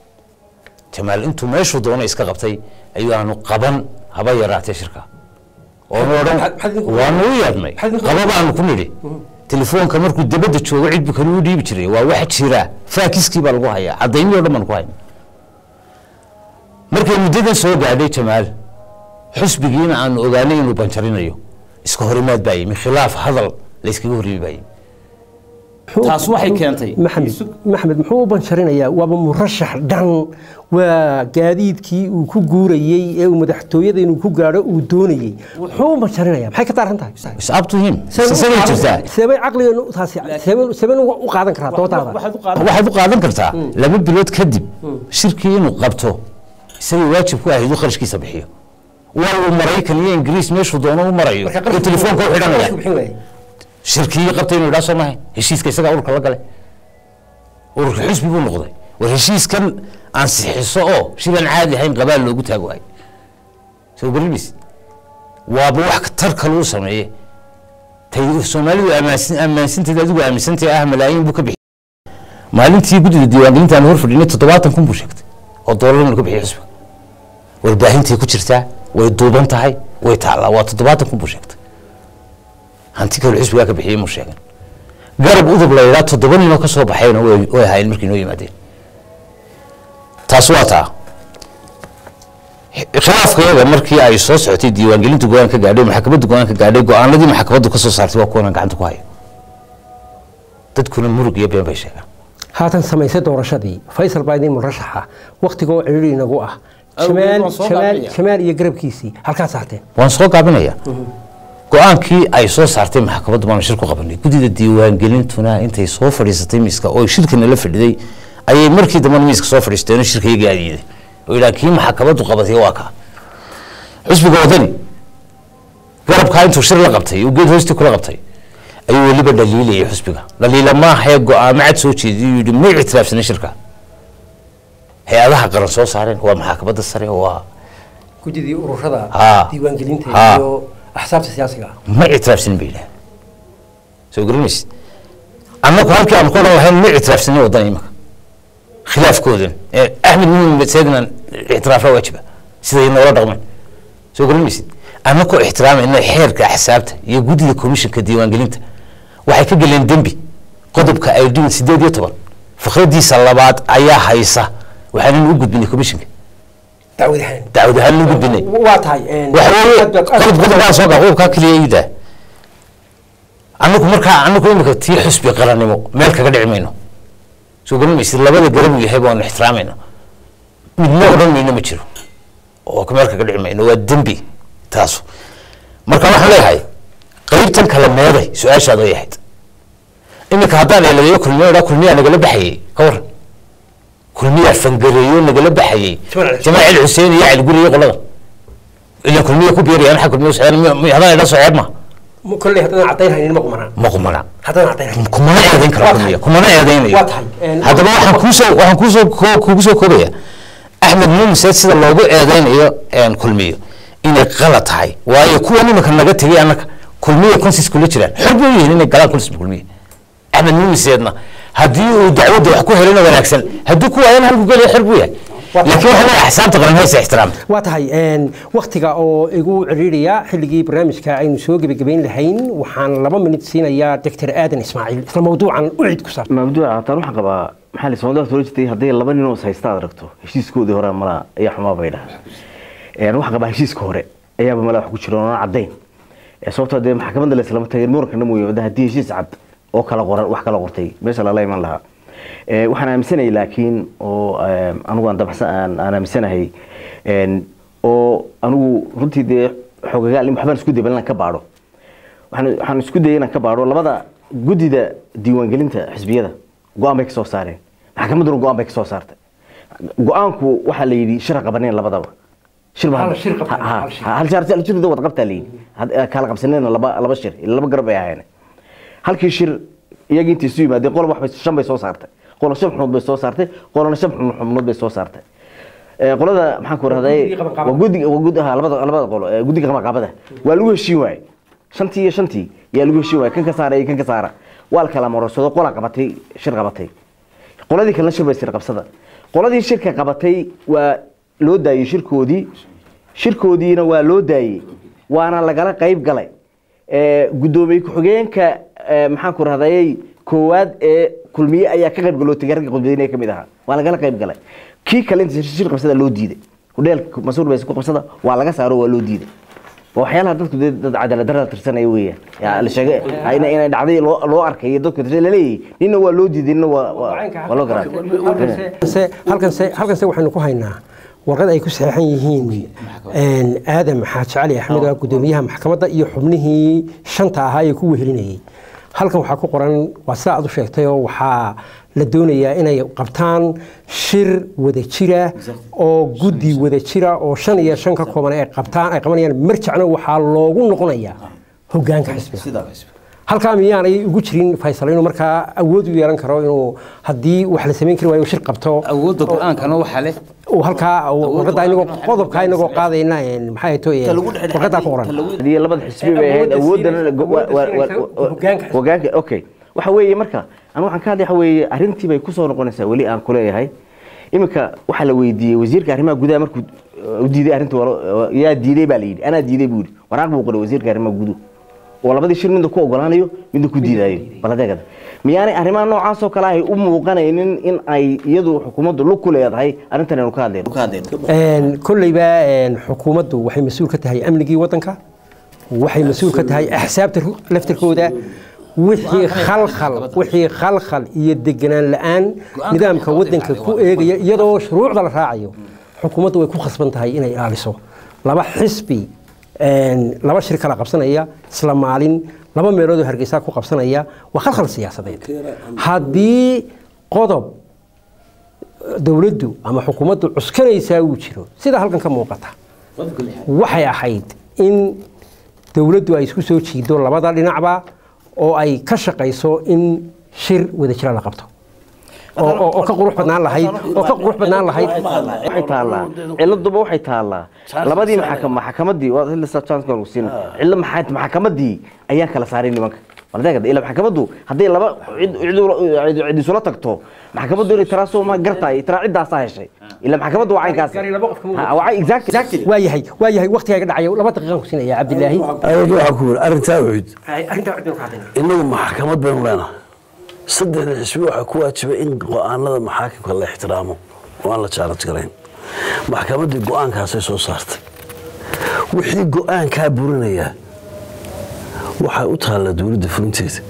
jamaal intuu meeshuu doono iska qabtay ayuu aanu qaban haba yaraatee shirka oonu odhan maxaad idinku- waanu u yeedhnay maxaad idinku- qaba baanu ku nidhi telefoonka markuu dibadda joogo cidbu kale u dhiibi jiray waa wax jira faakiskii baa lagu hayaa cadaymii o dhan baan ku hayna markay muddadan soo gaadhay jamaal xusbigiina aanu ogaanay inuu banjarinayo iska horimaad baa yimi khilaaf hadal layskaga horrimi baa yimi taas waxay keentay maxamed maxamed muxuu u banjarinayaa waaba murashax dhan waa gaadiidkii uu ku guurayey ee uu madaxtooyada inuu ku gaadho uu doonayey muxuu u banjarinayaa maxay ka daaran tahay is up to him isagay jirtaa seebay caqligeenu taasi seebay- seebay u qaadan karaa doodaada waxaad u qaadan kartaa laba bilood kadib shirkii inuu qabto isagay waajib ku ahayd uu kharashkiisa bixiyo waa uu maraykan iyo ingiriis meeshuu doono u marayo uu telefoonka u xidhanaya shirkii qabtay inuu idhaa soo mahay heshiiska isagaa ururka la galay ururka xusbi buu noqday war heshiiskan ansixiso oo shilan caadi ahayn qabaal loogu taag waayo soo garimis waaba wax tar kale uu sameeye tay soomaalidu ammaansin ammaansinteeda adigu aaminsantahay ah malaayiin buu ka bixiyey maalintii guddida diiwaangelinta aan hor fadhinay toddobaatan kun buu sheegtay oo doolar inuu ka bixiyey xusbiga warbaahintii ku jirtaa way duuban tahay way taallaa waa toddobaatan kun buu sheegtay hanti kale xisbigaa ka bixiyey muu sheegan garab udub la yidhaa toddoba ninoo ka soo baxayna way way ahaayeen markii noo yimaadeen taas waa taa khilaafkayaga markii ay soo socotay diiwaangelinta go-aan ka gaadhay maxkamadda go-aan ka gaadhay go-aanadii maxkamaddu ka soo saartay waa kuwanaan gacanta ku hayo dadkuna murug iyo been bay sheegaan haatan samaysay doorashadii faysal baa idin murashaxa waktigoo ciriiri inagu ah Awgeed jamaal waan soo jamaal gaabinaya. jamaal iyo garabkiisii halkaa saarteen waan soo gaabinayaa go-aankii ay soo saartay maxkamaddu baanu shir ku qabanay guddida diiwaangelintuna intay soo fadhiisatay miiska oo shirkana la fadhiday ayay markii dambena miiska soo fadhiisteen shirka iyaga aadiiday oo yidhaha kii maxkamaddu qabatay waa kaa xusbiga wadani garabkaa intuu shir la qabtay uu geed hoostii kula qabtay ayuu weliba dhaliilayay xusbiga dhaliila maahae go-aamo cad soo jeediyay yidhi may ictiraafsanin shirka hay-adaha qaran soo saareen waa maxkamadda sare waa gudidii ururada Haa. diiwaangelinta Haa. iyo axsaabta siyaasiga ah ma ictiraafsanin bay yidhaha soo garanaysid annagu halkii aan ku odhan lahayn ma ictiraafsanin waddan imika khilaafkoodan ee axmed mumin seegnan ictiraafa waajiba siday noola dhaqmeen soo garanaysid annagoo ixtiraamayna xeerka axsaabta iyo guddida komishinka diiwaangelinta waxay ka geleen dembi qodobka ay dhimin sideed iyo toban fikradiisa labaad ayaa haysa waxaanan u gudbinay komishinka dacwad ahaan dacwad ahaan loo gudbinay waa tahay waxa weeye qodob qodobkaa soo gaa qodobkaa keliya iida anagu markaa anagu imika tii xusbi qarannimo meel kaga dhici mayno soo garan maysid labada garab uu yahay baanu ixtiraamayna midna odhan mayno ma jiro oo meel kaga dhici mayno waa dembi taasu marka waxaan leeyahay qaybtan kale meeday su-aashaad ay ahayd iminka haddaan eeladeeyo kulmiya idhaa kulmiyaa nagala baxayey ka waran kulmiyaa fangareeyo nagala baxayey jamaal cali xuseen iyo cali guri iyo qolada ilan kulmiya ku beerayaan xag kulmiya socdaan haddaan idhaa soceeb ma kolley haddaan caddayn haynin ma qumanaa ma qumana haddaan caddayn haynin kumana eedayn kara Waa kulmiya tahay. kumana eedaynayo Waa tahay. Een, haddaba waxaan kuusoo waxaan kuusoo ko- kugu soo koobaya axmed muumiseed sida loogu eedaynayo een, kulmiyo inay qalad tahay waayo kuwa nimanka naga tegay annaka kulmiya konsis kula jiraan xor bay u yihiin inay galaan konsis kulmiya axmed muumiseedna haddii uu dacwadda wax ku helina wanaagsan haddii ku waayana halku gelaya xor buu yahay Waa tahay. laakiin waxaa leeyahay axsaabta qaran haysa ixtiraamta waa tahay waktiga oo igu ciriiriya xilligii barnaamijka aynu soo gebagabayn lahayn waxaan laba minut siinayaa doctor aadan ismaaciil isla mawduucan u cid ku saabsan mabduuca hataan waxaan qabaa maxaa la soomaalida hore jirtay hadday laba nin oo is haysta aad aragto heshiiskoodii hore malaa ayaa xumaa bay dhahaa waxaan qabaa heshiiska hore ayaaba malaa wax ku jira oona caddayn Ee, sababtoo dee maxkamadda la islama tagin muranka mooye wada haddii heshiis cad oo kala qoran wax kala qortay meesha lala iman lahaa Ee, waxaan aaminsanahay laakiin oo ee, anigu aan dabacsan aan aan aaminsanahay een, oo anigu runtii dee xogagaal in waxbaan isku dayay inaan ka baadho waxaan waxaan isku dayay inaan ka baadho labada guddida diiwaangelinta xisbiyada go-aan bay ka soo saareen maxkamadduna go-aan bay ka soo saartay go-aanku waxaa la yidhi shir ha qabaneen labadaba shir baa- Hal shir qabteen, ha- ha- hal shir. hal shir hal shir wada qabtaa la yidhi Had- eh, kala qabsaneen laba laba shir laba garab ay ahaayeen halkii shir iyagii intii isu yimaadeen qolob wax bay shan bay soo saartay qolo shan xubnood bay soo saartay qolona shan xubnood bay soo saartay Ee, qolada maxaan ku rahday Guddiga qabanqaabada. waa guddiga waa gud ha labada labada qolo ee, guddiga qabanqaabada waa lagu heshiin waayey shantii iyo shantii yaa lagu heshiin waayey kan ka saara iyo kan ka saara waa la kala marorsado qola qabatay shir qabatay qoladii kalena shir bay sir qabsada qoladii shirka qabatay waa loo daayey shirkoodii shirkoodiina waa loo daayey waana lagala qayb galay Ee, guddoomiye ku-xigeenka ee, maxaan ku rahdayey koowaad ee kulmiye ayaa ka qayb galoo tegay ragga khudbadeyne ka mid ahaa waa lagala qayb galay kii kale inta shir qabsada loo diiday hudheelka masuur bay ku qabsada waa laga saaro waa loo diiday waa waxyaalaha dadku dee dad cadaalad darada tirsanaya weeyaan yaa la sheegay inay inay dhacday loo loo arkay dadku tirsan laleeyahay ninna waa loo diiday ninna waa waa waa loo garaa halkanse halkanse halkanse waxaynu ku haynaa warqad ay ku saxeexan yihiin een, aadam xaaji cali axmed oo ah guddoomiyaha maxkamadda iyo xubnihii shanta ahaa ee ku wehelinayay halkan waxaa ku qoran waa sida aad u sheegtayoo waxaa la doonayaa inay qabtaan shir wada jira oo guddi wada jira oo shan iyo shan ka kooban ay qabtaan ay qabanayaan marjacna waxaa loogu noqonayaa hogaanka xisbiga halkaa miyaanay ugu jirin faysal inuu markaa awood u yeelan karo inuu haddii wax la samayn kari waayo shir qabto awoodda go-aankana waxaa leh uu halkaa warqadda inagoo qodobkaa inagoo qaadayna een, maxay to warqaddaa ku qoran hadii labada xisbi bay ahayd Awoodda awoodana siinaysa- awoodda siinaysa hogaanka xisbiga. hogaanka okay waxa weeye marka anu waxaan ka hadlay waxa weeye arrintii bay kusoo noqonaysaa weli aan ku leeyahay iminka waxaa la weydiiyey wasiirka arrimaha gudaha markuu uh, u diiday arrinta walo- yaa diiday baa la yidhi anaa diiday buu yidhi waraaq buu qoray wasiirka arrimaha guduhu oo labadii shir midna ku ogolaanayo midna ku diidaayo baladeegada miyaanay arrimaha noocaas oo kale ahay u muuqanaynin in ay iyadu xukuumaddu lug ku leedahay arrintan aynu ka hadlayno Een, kolleyba een, xukuumaddu waxay mas-uul ka tahay amnigii waddanka waxay mas-uul ka tahay axsaabta ru- laftirkooda wixii khalkhal wixii khalkhal iyo deganaan la-aan nidaamka waddanka ku eegaya iyadoo shuruucda la raacayo xukuumaddu way ku khasban tahay inay ilaaliso laba xisbi een, laba shir kala qabsanaya isla maalin laba meeloodoo hargeysa ku qabsanaya waa khalkhal siyaasadeed haddii qodob dowladdu ama xukuumaddu cuskanaysaa uu jiro sida halkan ka muuqata waxay ahayd in dowladdu ay isku soo jiido labada dhinacba oo ay ka shaqayso in shir wada jira la qabto oo- oo oo ka qurux badnaan lahayd oo ka qurux badnaan lahayd waxay taallaa ciladuba waxay taallaa labadii maxakam maxakamadii waa hilisa chance lagu siin cilla maxay maxakamadii ayaa kala saaray nimanka waladeegada ila maxkamaddu hadday laba cid cid cid cid isula tagto maxkamaddu inay taraa soo ma gartay taraa ciddaasaa heshay ila maxkamaddu waa caynkaas Gari laba qof kama wada- Ha, waa exactly waa yahay waa yahay waqtigaa iga dhacayo laba daqiiqaan ku siinaya cabdilaahi awood waxaa ku yiri arrintaa wuxuud arrintaa waxbaan ku hadlayna innagu maxkamad baynu leenahay saddexda xisbi waxaa ku waajibay in go-aanada maxaakimka la ixtiraamo oo aan la jaalad garayn maxkamaddii go-aankaasay soo saartay wixii go-aankaa burinayaa waxay u taallaa dowladda fulinteeda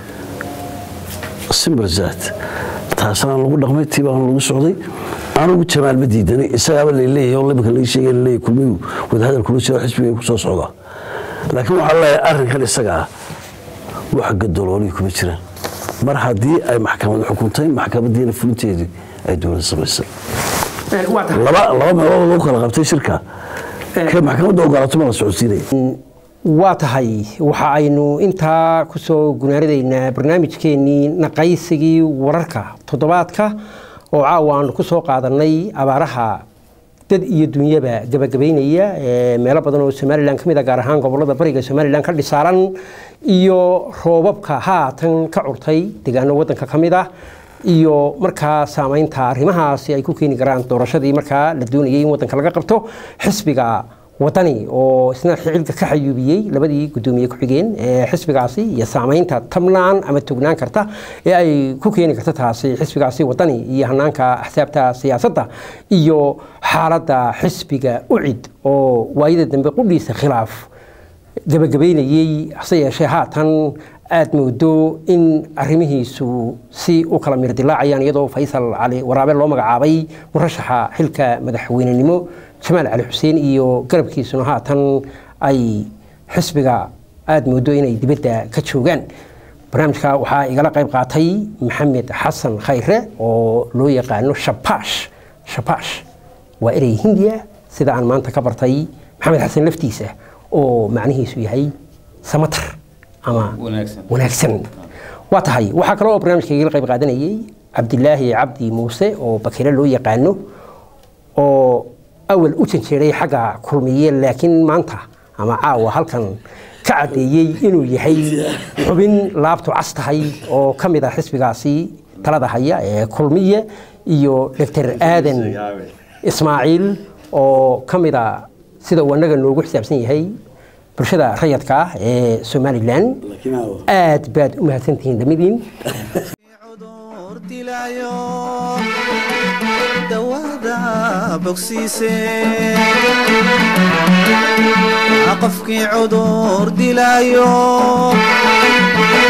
simbalzaat taasana lagu dhaqmay tiibaan lagu socday anugu jamaal ma diidanay isagaaba laleeyahay oo limika laga sheegay laleeyahay kulmiyu wadahadal kula jiro xisbiga ku soo socdaa laakiin waxaa leeyahay arrinkan isaga ah wax gadoloolii kuma jiraan mar haddii ay maxkamad xukuntay maxkamadiina fulinteedii ay dowladda samaysay laba laba meelood lagu kala qabtay shirka kee maxkamadda ogolaato ma la socodsiinaya waa tahay waxa aynu intaa kusoo gunaaridaynaa barnaamijkeenii naqaysigii wararka toddobaadka oo caawa aanu ku soo qaadanay abaaraha dad iyo dunyaba gabagabaynaya ee meelo badan oo somalilan ka mid a gaar ahaan gobolada bariga somalilan ka dhisaaran iyo roobabka haatan ka curtay deegaano wadanka ka mid ah iyo markaa saameynta arrimahaasi ay ku keeni karaan doorashadii markaa la doonayay in wadanka laga qabto xisbiga wadani oo isna xilka ka xayuubiyey labadii gudoomiye ku-xigeen ee xisbigaasi iyo saameynta tabnaan ama tognaan karta ee ay ku keeni karta taasi xisbigaasi wadani iyo hanaanka axsaabta siyaasadda iyo xaaladda xisbiga ucid oo waayada dambe qudhiisa khilaaf gabagabaynayey hase yeeshee haatan aada moodo in arrimihiisu si u kala mirdilaacayaan iyadoo faysal cali waraabe loo magacaabay murashaxa xilka madaxweynenimo jamaal cali xuseen iyo garabkiisuna haatan ay xisbiga aada moodo inay dibadda ka joogaan barnaamijka waxaa igala qayb qaatay maxamed xasan khayre oo loo yaqaano shabash shabash waa erey hindiya sida aan maanta ka bartay maxamed xasan laftiisa oo macnihiisu yahay samatar ama wanaagsan waa tahay waxaa kale oo barnaamijka igala qayb qaadanayay cabdilaahi cabdi muuse oo bakire loo yaqaano oo awal u janjeeray xagga kulmiye laakiin maanta ama caawa halkan ka caddeeyey inuu yahay xubin laabtu cas tahay oo ka mid ah xisbigaasi talada haya ee kulmiye iyo doctor aadan ismaaciil oo ka mid a sida uu annaga noogu xisaabsan yahay bulshada rayadka ah ee somalilan aad baad u mahadsantihiin dhamidiin cudur dilaayo dawada bogsiise qofkii cudur dilaayo